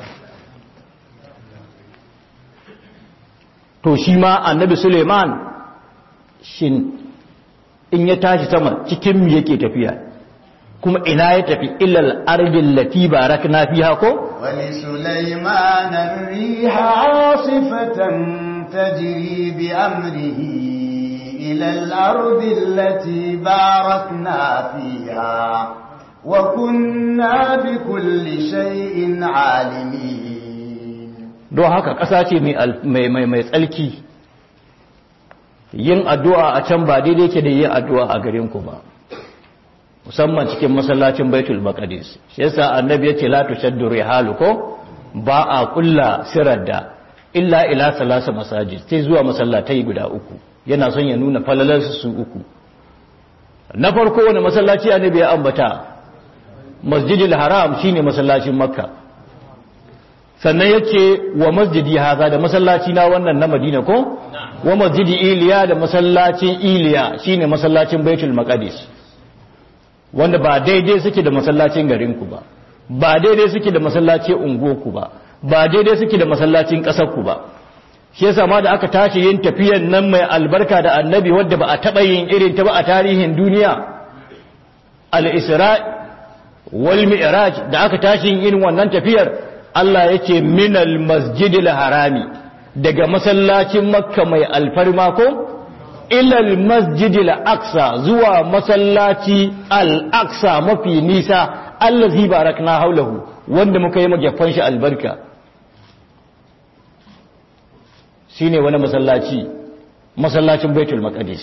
to shi ma annabi Suleiman shin in ya tashi sama cikin mu yake tafiya kuma ina ya tafi illal ardil lati barakna fiha ko wali sulaiman ar-riha 'asifatan tajri bi amrihi ila al-ardi allati barakna fiha wa kunna bi kulli shay'in 'alimin don haka ƙasa ce mai mai mai tsalki yin addu'a a can ba daidai ke da yin addu'a a garin ku ba musamman cikin masallacin baitul maqdis shi yasa annabi yace la tushaddu rihalu ko ba a kulla sirar da illa ila salasa masajid sai zuwa masallatai guda uku yana son ya nuna falalar su uku na farko wani masallaci annabi ya ambata masjidil haram shine masallacin makka sannan yace wa masjidi haza da masallaci na wannan na madina ko wa masjidi iliya da masallacin iliya shine masallacin baitul maqdis wanda ba daidai suke da masallacin garinku ba ba daidai suke da masallacin unguwarku ba ba daidai suke da masallacin ƙasarku ba shi yasa ma da aka tashi yin tafiyan nan mai albarka da annabi wadda ba a taɓa yin irin ta ba a tarihin duniya al-isra wal mi'raj da aka tashi yin irin wannan tafiyar Allah yake minal masjidil harami daga masallacin makka mai alfarma ko ilal masjidil aqsa zuwa masallaci al-aqsa mafi nisa allazi barakna haulahu wanda muka yi magyafan shi albarka shine wani masallaci masallacin baitul maqdis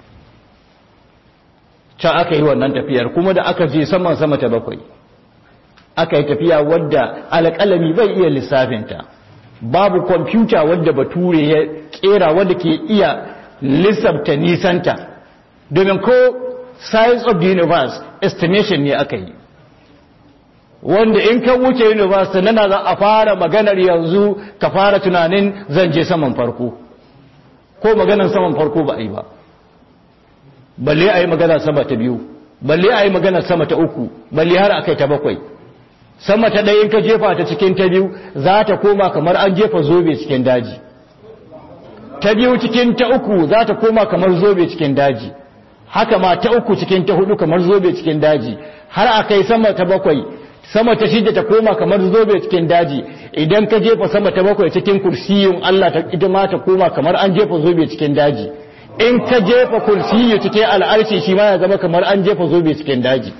can aka yi wannan tafiyar kuma da aka je saman sama ta bakwai aka yi tafiya wadda alƙalami bai iya lissafinta babu kwamfuta wadda bature ya kera wadda ke iya lissafta nisanta domin ko size of the universe estimation ne aka yi wanda in ka wuce universe nana za a fara maganar yanzu ka fara tunanin zan je saman farko ko maganan saman farko ba a yi ba balle a yi magana sama ta biyu balle a yi magana sama ta uku balle har a kai ta bakwai sama ta ɗaya in ka jefa ta cikin ta biyu za ta koma kamar an jefa zobe cikin daji ta biyu cikin ta uku za ta koma kamar zobe cikin daji haka ma ta uku cikin ta hudu kamar zobe cikin daji har a kai sama ta bakwai sama ta shida ta koma kamar zobe cikin daji idan ka jefa sama ta bakwai cikin kursiyun Allah ta ita ma ta koma kamar an jefa zobe cikin daji in ka jefa kursiyu cikin al'arshi shi ma ya zama kamar an jefa zobe cikin daji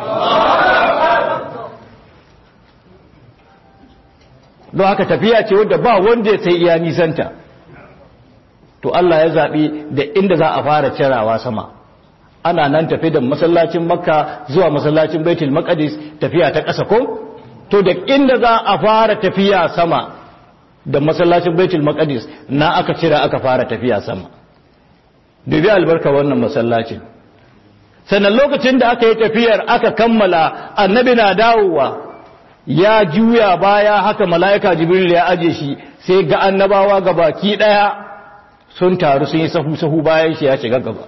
don haka tafiya ce wadda ba wanda sai iya nisanta to Allah ya zaɓi da inda za a fara cirawa sama ana nan tafi da masallacin makka zuwa masallacin baitul maqdis tafiya ta ƙasa ko to da inda za a fara tafiya sama da masallacin baitul maqdis na aka cira aka fara tafiya sama dubi albarka wannan masallacin sannan lokacin da aka yi tafiyar aka kammala annabi na dawowa ya juya baya haka mala'ika jibril ya aje shi sai ga annabawa ga baki daya sun taru sun yi sahu-sahu bayan shi ya shiga gaba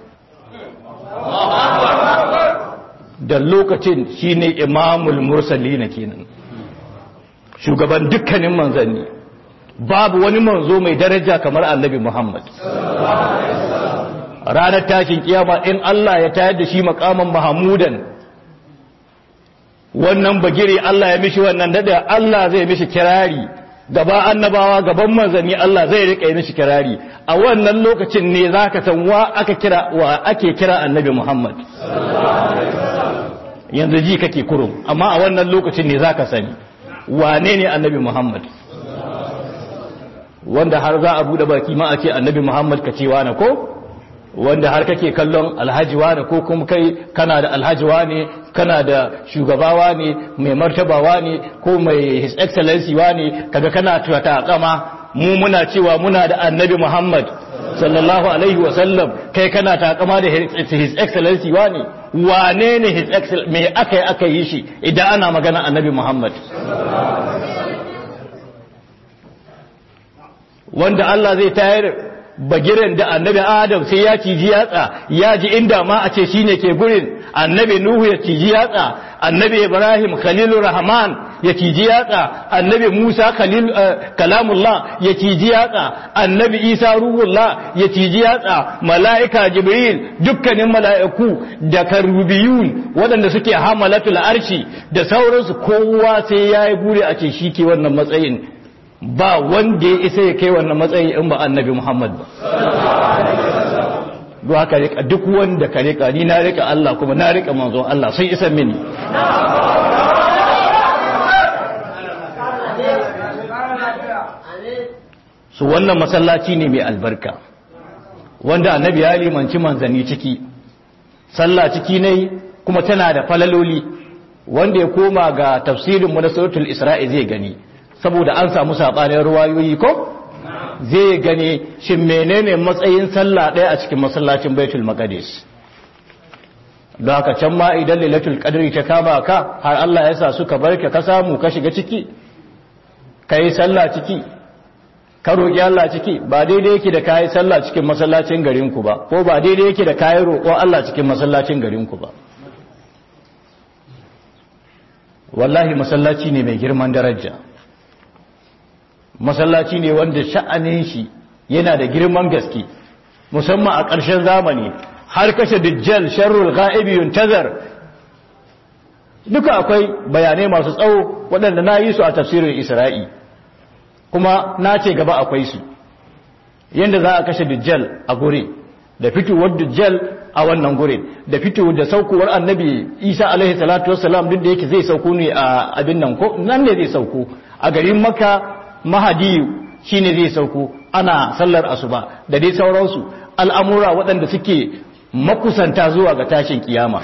da lokacin shine imamul mursalina kenan shugaban dukkanin manzanni babu wani manzo mai daraja kamar annabi muhammad ranar tashin kiyama in Allah ya tayar da shi makaman mahamudan wannan bagire Allah ya mishi wannan dada Allah zai mishi kirari gaba annabawa gaban manzanni Allah zai rika yi mishi kirari a wannan lokacin ne zaka san wa aka kira wa ake kira annabi Muhammad yanzu ji kake kurum amma a wannan lokacin ne zaka sani wane ne annabi Muhammad wanda har za a bude baki ma a ce annabi Muhammad ka ce na ko wanda har kake kallon alhaji wane ko kuma kai kana da alhaji wane kana da shugabawa ne mai martabawa ne ko mai his excellency wane kaga kana tuwata kama mu muna cewa muna da annabi muhammad sallallahu alaihi wasallam kai kana takama da his excellency wane wane ne his excellency me aka yi aka yi shi idan ana magana annabi muhammad wanda Allah zai tayar bagiren da annabi adam sai ya ciji yatsa ya ji inda ma a ce shine ke gurin annabi nuhu ya ciji yatsa annabi ibrahim khalilur rahman ya ciji yatsa annabi musa khalil kalamullah ya ciji yatsa annabi isa ruhullah ya ciji yatsa mala'ika jibril dukkanin mala'iku da karubiyun waɗanda suke hamalatul arshi da sauransu kowa sai ya yi buri a ce shi ke wannan matsayin ba wanda ya isa ya kai wannan matsayi in ba annabi Muhammad ba. Duk haka rika duk wanda ka rika ni na rika Allah kuma na rika manzon Allah sun isa mini. Su wannan masallaci ne mai albarka wanda annabi ya limanci manzanni ciki sallah ciki ne kuma tana da falaloli wanda ya koma ga tafsirin mu na suratul isra'i zai gani saboda an samu saɓanin ruwayoyi ko zai gane shin menene matsayin sallah ɗaya a cikin masallacin baitul maqdis don haka can ma idan lailatul qadri ta kama ka har Allah ya sa suka barka ka samu ka shiga ciki kai sallah ciki ka roƙi Allah ciki ba daidai yake da kai sallah cikin masallacin garin ku ba ko ba daidai yake da kai roƙo Allah cikin masallacin garin ku ba wallahi masallaci ne mai girman daraja masallaci ne wanda sha'anin shi yana da girman gaske musamman a ƙarshen zamani har kashe dajjal sharrul ghaibi yuntazar duka akwai bayanai masu tsawo waɗanda na yi su a tafsirin isra'i kuma na ce gaba akwai su yadda za a kashe dajjal a gure da fitowar dajjal a wannan gure da fitowar da saukowar annabi isa alaihi salatu wassalam duk da yake zai sauko ne a abin nan ko nan ne zai sauko a garin maka mahadiyu shine zai sauko ana sallar asuba da dai sauransu al'amura waɗanda suke makusanta zuwa ga tashin kiyama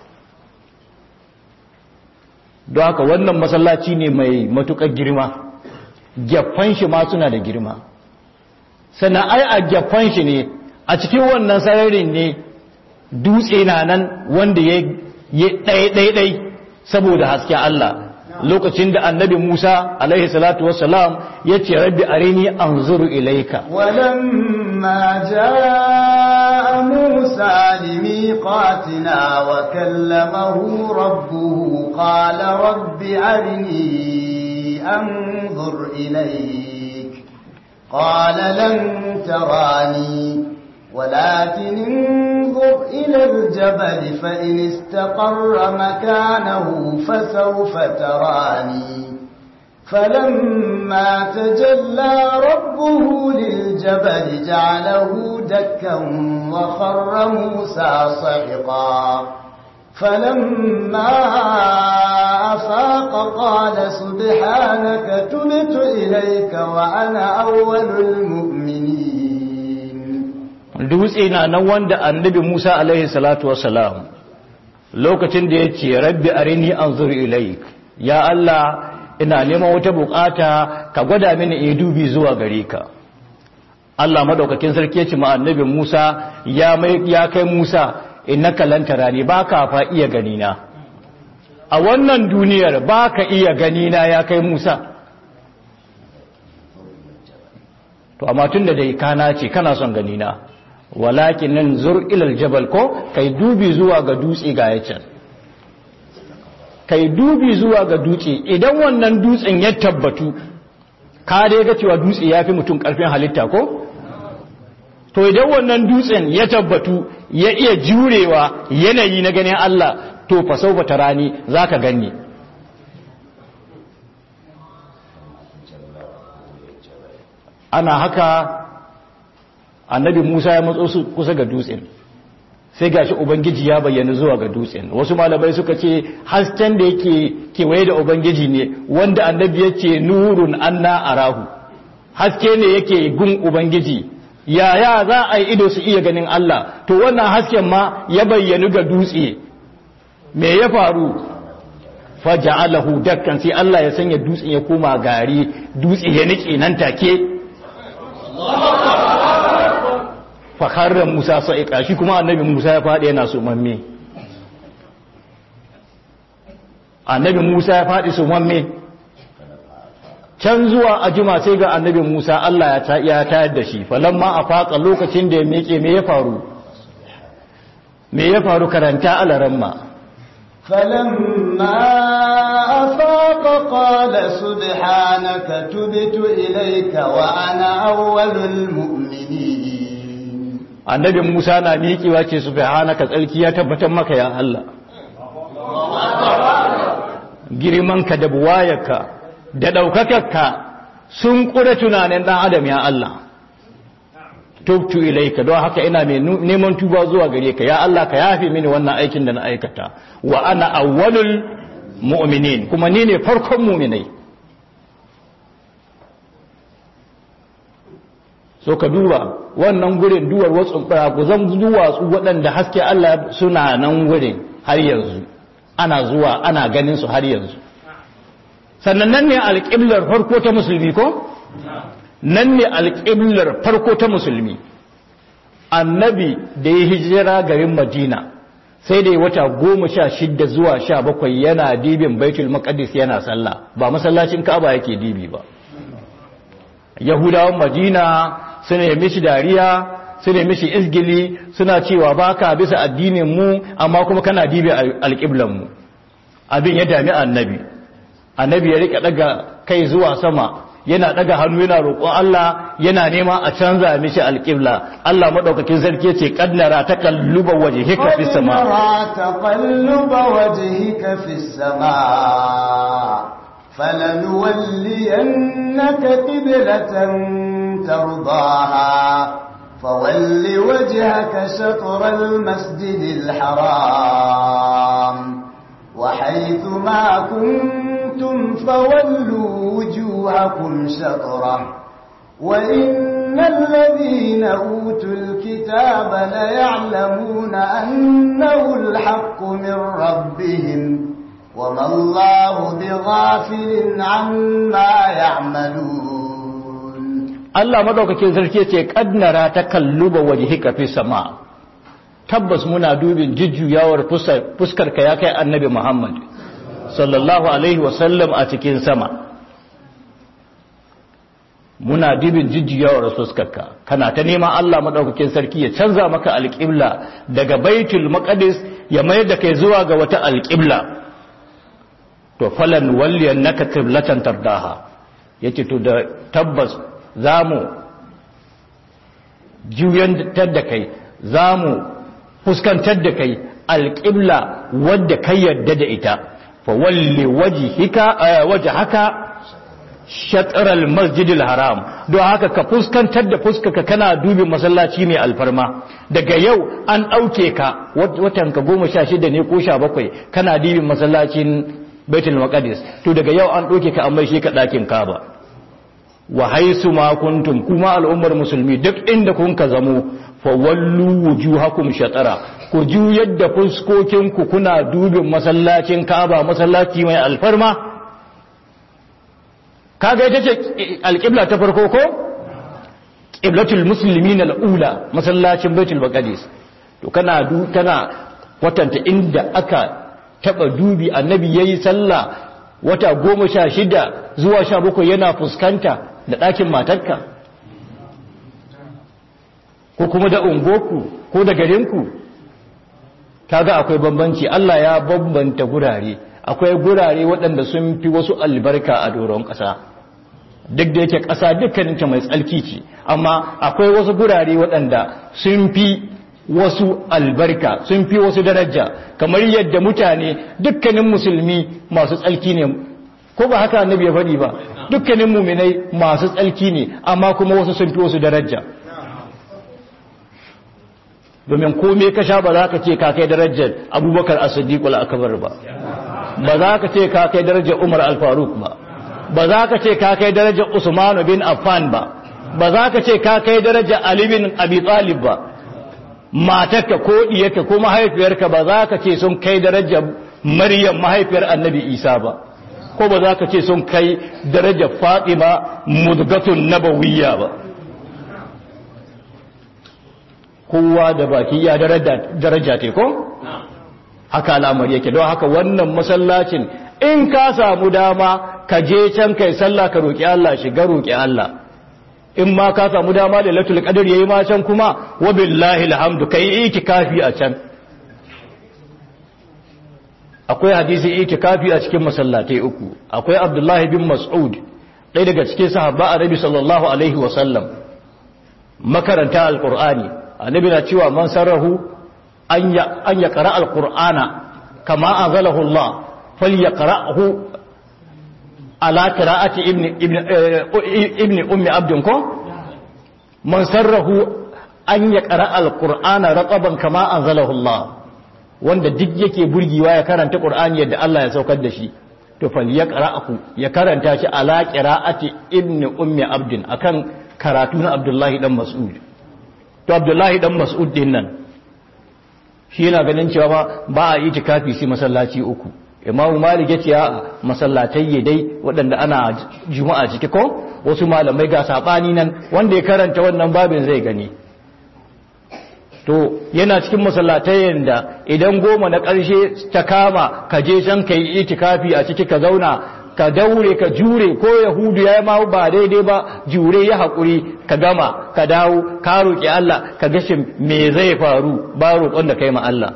don haka wannan masallaci ne mai matuƙar girma gyaffan shi ma suna da girma sannan ai a gyaffan shi ne a cikin wannan sararin ne dutse na nan wanda ya ɗaiɗaiɗai saboda hasken Allah lokacin da annabi Musa alaihi salatu wassalam ya ce rabbi arini anzuru ilaika walamma فلما جاء موسى لميقاتنا وكلمه ربه قال رب أرني أنظر إليك قال لن تراني ولكن انظر إلى الجبل فإن استقر مكانه فسوف تراني فلما تجلى ربه للجبل جعله دكا وخر موسى صعقا فلما أفاق قال سبحانك تبت إليك وأنا أول المؤمنين dutse na nan wanda annabi Musa alaihi salatu wassalam lokacin da ya ce rabbi arini anzur ilaik ya Allah ina neman wata bukata ka gwada mini in dubi zuwa gare ka Allah madaukakin sarki ya ce ma annabi Musa ya mai ya kai Musa innaka lan tarani baka fa iya gani na a wannan duniyar baka iya gani na ya kai Musa to amma tunda dai kana ce kana son gani na walakin nan zur ilal jabal ko kai dubi zuwa ga dutse ga yacan kai dubi zuwa ga dutse idan wannan dutsen ya tabbatu ka dai ga cewa dutse ya fi mutum karfin halitta ko to idan wannan dutsen ya tabbatu ya iya jurewa yanayi na ganin Allah to fa saufa tarani zaka ganni ana haka annabi Musa ya matso su kusa ga dutsen sai gashi ubangiji ya bayyana zuwa ga dutsen wasu malamai suka ce hasken da yake kewaye da ubangiji ne wanda annabi yake nurun anna arahu haske ne yake gun ubangiji yaya za a yi ido su iya ganin Allah to wannan hasken ma ya bayyanu ga dutse me ya faru faja'alahu dakkan sai Allah ya sanya dutsen ya koma gari dutse ya nike nan take fakarar Musa sa'iƙa shi kuma annabi Musa ya faɗi yana sumamme annabi Musa ya faɗi sumamme can zuwa a jima sai ga annabi Musa Allah ya tayar da shi falamma a faƙa lokacin da ya meke me ya faru me ya faru karanta alaramma فلما أفاق قال سبحانك تبت إليك وأنا أول المؤمنين annabi Musa na miƙewa ce subhanaka tsarki ya tabbatar maka ya Allah girmanka da buwayarka da ɗaukakarka sun ƙura tunanin ɗan adam ya Allah tubtu ilaika don haka ina mai neman tuba zuwa gare ka ya Allah ka yafe mini wannan aikin da na aikata wa ana awwalul mu'minin kuma ni ne farkon mu'minai so ka duba wannan gurin duwar wasu zan duwatsu waɗanda haske Allah suna nan gurin har yanzu ana zuwa ana ganin su har yanzu sannan nan ne alƙiblar farko ta musulmi ko nan ne alƙiblar farko ta musulmi annabi da ya hijira garin madina sai da wata goma sha shidda zuwa sha bakwai yana dibin baitul maqdis yana sallah ba masallacin ka'aba yake dibi ba yahudawan madina suna yi mishi dariya suna yi mishi izgili suna cewa baka bisa addinin mu amma kuma kana dibi alƙiblan mu abin ya dami annabi annabi ya rika daga kai zuwa sama yana daga hannu yana roƙon Allah yana nema a canza mishi alƙibla Allah madaukakin sarki ce kadnara takalluba wajhika fis sama taqalluba wajhika fis sama فلنولينك قبلة ترضاها فول وجهك شطر المسجد الحرام وحيث ما كنتم فولوا وجوهكم شطره وإن الذين أوتوا الكتاب ليعلمون أنه الحق من ربهم وما الله بغافل عما يعملون Allah madaukakin sarki ce kadnara ta kalluba wajhika fi sama tabbas muna dubin jujjuyawar fuskar ka ya kai annabi Muhammad sallallahu alaihi wasallam a cikin sama muna dibin jijjiyawar fuskarka kana ta neman Allah madaukakin sarki ya canza maka alƙibla daga baitul maqdis ya mayar da kai zuwa ga wata alƙibla to falan walliyan naka qiblatan tardaha yace to da tabbas zamu juyantar da kai zamu fuskantar da kai alƙibla wadda kai yarda da ita fa walli wajhika wajhaka shatral masjidil haram don haka ka fuskantar da fuskaka kana dubin masallaci mai alfarma daga yau an ɗauke ka watan ka goma sha shida ne ko sha bakwai kana dubin masallacin baitul maqdis to daga yau an ɗauke ka an mai shi ka ɗakin kaba wa haisu ma kuntum kuma al'ummar musulmi duk inda kun ka zamo fa wallu wujuhakum shatara ku juyar da fuskokinku kuna dubin masallacin kaba masallaci mai alfarma kaga ita ce alƙibla ta farko ko ƙiblatul muslimin al'ula masallacin baitul maqdis to kana du kana watanta inda aka taba dubi annabi yayi sallah wata goma sha shida zuwa sha bakwai yana fuskanta da ɗakin matarka ko kuma da ungoku ko da garinku kaga akwai bambanci Allah ya bambanta gurare akwai gurare waɗanda sun fi wasu albarka a doron ƙasa duk da yake ƙasa dukkaninta mai tsalki ce amma akwai wasu gurare waɗanda sun fi wasu albarka sun fi wasu daraja kamar yadda mutane dukkanin musulmi masu tsalki ne ko ba haka annabi ya faɗi ba dukkanin muminai masu tsalki ne amma kuma wasu sun fi wasu daraja domin komai ka sha ba za ka ce ka kai darajar abubakar as-siddiq al-akbar ba ba za ka ce ka kai darajar umar al-faruq ba ba za ka ce ka kai darajar usman bin affan ba ba za ka ce ka kai darajar ali bin abi talib ba matarka ko diyarka ko mahaifiyarka ba za ka ce sun kai darajar maryam mahaifiyar annabi isa ba ko ba za ka ce sun kai darajar fatima mudgatun nabawiyya ba kowa da baki ya daraja te ko haka al'amari yake don haka wannan masallacin in ka samu dama ka je can kai sallah ka roki Allah shiga roki Allah in ma ka samu dama da latul qadr yayi ma can kuma wa billahi alhamdu kai itikafi a can akwai hadisi itikafi a cikin masallatai uku akwai Abdullahi bin Mas'ud ɗaya daga cikin sahabba annabi sallallahu alaihi wa sallam makaranta alqur'ani annabi na cewa man sarrahu an ya ƙara alƙur'ana kama an zalahu Allah fal ya ƙara'ahu ala ƙira'ati ibn ummi abdin ko man sarrahu an ya ƙara alƙur'ana raƙaban kama an zalahu Allah wanda duk yake burgiwa ya karanta ƙur'ani yadda Allah ya saukar da shi to fal ya ƙara'ahu ya karanta shi ala ƙira'ati ibn ummi abdin akan karatu na Abdullahi dan Mas'ud to abdullahi dan mas'ud din nan shi yana ganin cewa ba a yi tikafi sai masallaci uku imamu malik ya ce a masallatai dai waɗanda ana juma'a ciki ko wasu malamai ga sabani nan wanda ya karanta wannan babin zai gani to yana cikin masallatai da idan goma na ƙarshe ta kama ka je can ka yi itikafi a ciki ka zauna ka daure ka jure ko yahudu ya ma ba daidai ba jure ya haƙuri ka gama ka dawo ka roƙi Allah ka gashin me zai faru ba roƙon da kai ma Allah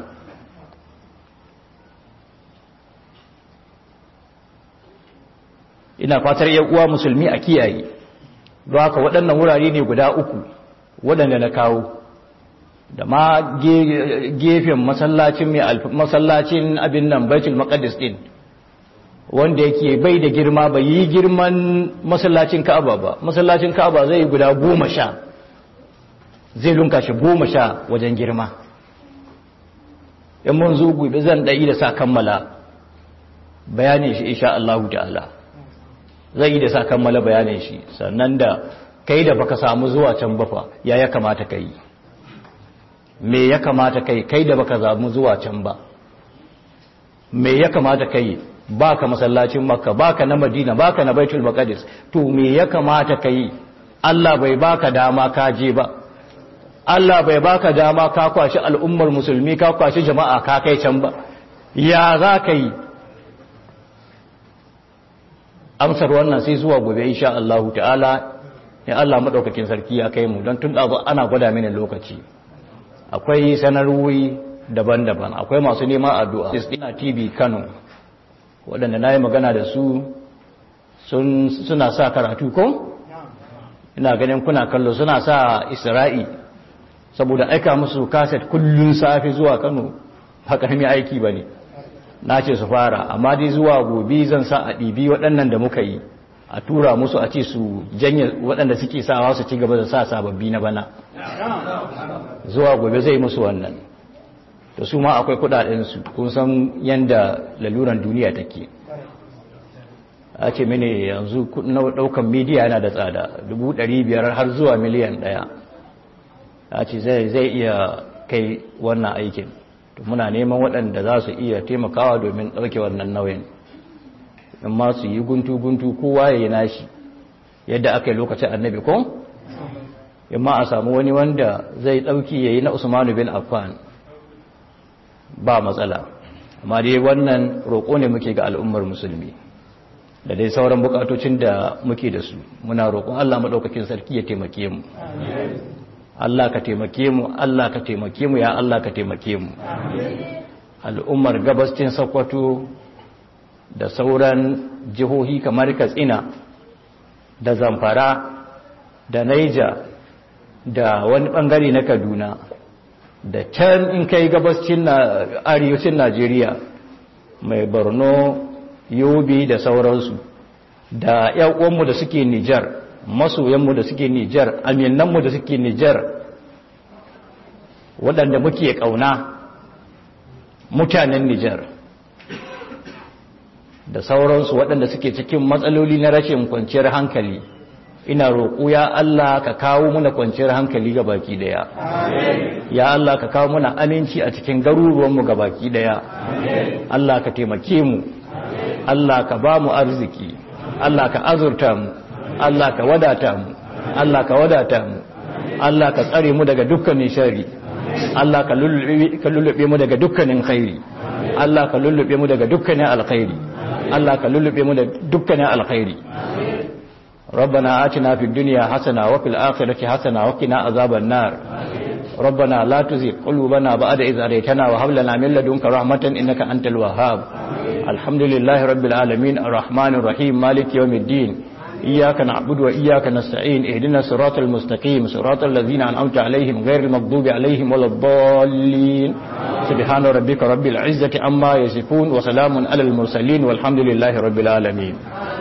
ina fatar yan uwa musulmi a kiyaye don haka waɗannan wurare ne guda uku waɗanda na kawo da ma gefen masallacin mai masallacin abin nan baitul maqdis din wanda yake bai da girma bai yi girman masallacin ka'aba ba masallacin ka'aba zai yi guda goma sha zai lunka shi goma sha wajen girma in mun zo gobe zan ɗai da sa kammala bayanin shi insha Allah ta'ala zai yi da sa kammala bayanin shi sannan da kai da baka samu zuwa can ba fa ya ya kamata ka yi me ya kamata kai kai da baka samu zuwa can ba me ya kamata kai baka masallacin makka baka na madina baka na baitul maqdis to me ya kamata kai Allah bai baka dama ka je ba Allah bai baka dama ka kwashi al'ummar musulmi ka kwashi jama'a ka kai can ba ya za ka yi amsar wannan sai zuwa gobe insha Allah ta'ala ya Allah madaukakin sarki ya kai mu don tun da ana gwada mini lokaci akwai sanarwoyi daban-daban akwai masu neman addu'a Istina TV Kano waɗanda na yi magana da su suna sa karatu ko? ina ganin kuna kallo suna sa isra'i saboda aika musu kaset kullun safi zuwa kano haka mai aiki ba ne na ce su fara amma dai zuwa gobe zan sa a ɗibi waɗannan da muka yi a tura musu a ce su janye waɗanda suke sawa su ci gaba da sa sababbi na bana zuwa gobe zai musu wannan da su ma akwai kudadensu kun san yadda laluran duniya take a ce mini yanzu daukan midiya yana da tsada biyar har zuwa miliyan daya a ce zai iya kai wannan aikin muna neman waɗanda za su iya taimakawa domin ɗauke wannan nauyin in ma su yi guntu-guntu kowa ya yi nashi yadda aka yi lokacin annabi ko in ma a samu wani wanda zai ɗauki ya yi na usmanu bin affan ba matsala amma dai wannan roƙo ne muke ga al'ummar musulmi da dai sauran bukatocin da muke da su muna roƙon Allah maɗaukakin sarki ya taimake mu Allah ka taimake mu Allah ka taimake mu ya Allah ka taimake mu al'ummar gabascin Sokoto da sauran jihohi kamar Katsina da Zamfara da Niger da wani bangare na Kaduna da can in kai gabascin arewacin Najeriya mai Borno yobe da sauransu da uwanmu da suke nijar masoyanmu da suke nijar aminanmu da suke nijar waɗanda muke ƙauna mutanen nijar da sauransu waɗanda suke cikin matsaloli na rashin kwanciyar hankali ina roƙo ya Allah ka kawo muna kwanciyar hankali ga baki daya ya Allah ka kawo muna aminci a cikin garuruwanmu ga baki daya Allah ka taimake mu Allah ka ba mu arziki Allah ka azurta mu Allah ka wadata mu Allah ka wadata mu Allah ka tsare mu daga dukkanin shari Allah ka lullube mu daga dukkanin khairi Allah ka lullube mu daga dukkanin alkhairi Allah ka lullube mu da dukkanin alkhairi ربنا آتنا في الدنيا حسنة وفي الآخرة حسنة وقنا عذاب النار ربنا لا تزغ قلوبنا بعد إذ هديتنا وهب لنا من لدنك رحمة إنك أنت الوهاب الحمد لله رب العالمين الرحمن الرحيم مالك يوم الدين إياك نعبد وإياك نستعين اهدنا الصراط المستقيم صراط الذين أنعمت عليهم غير المغضوب عليهم ولا الضالين سبحان ربك رب العزة عما يصفون وسلام على المرسلين والحمد لله رب العالمين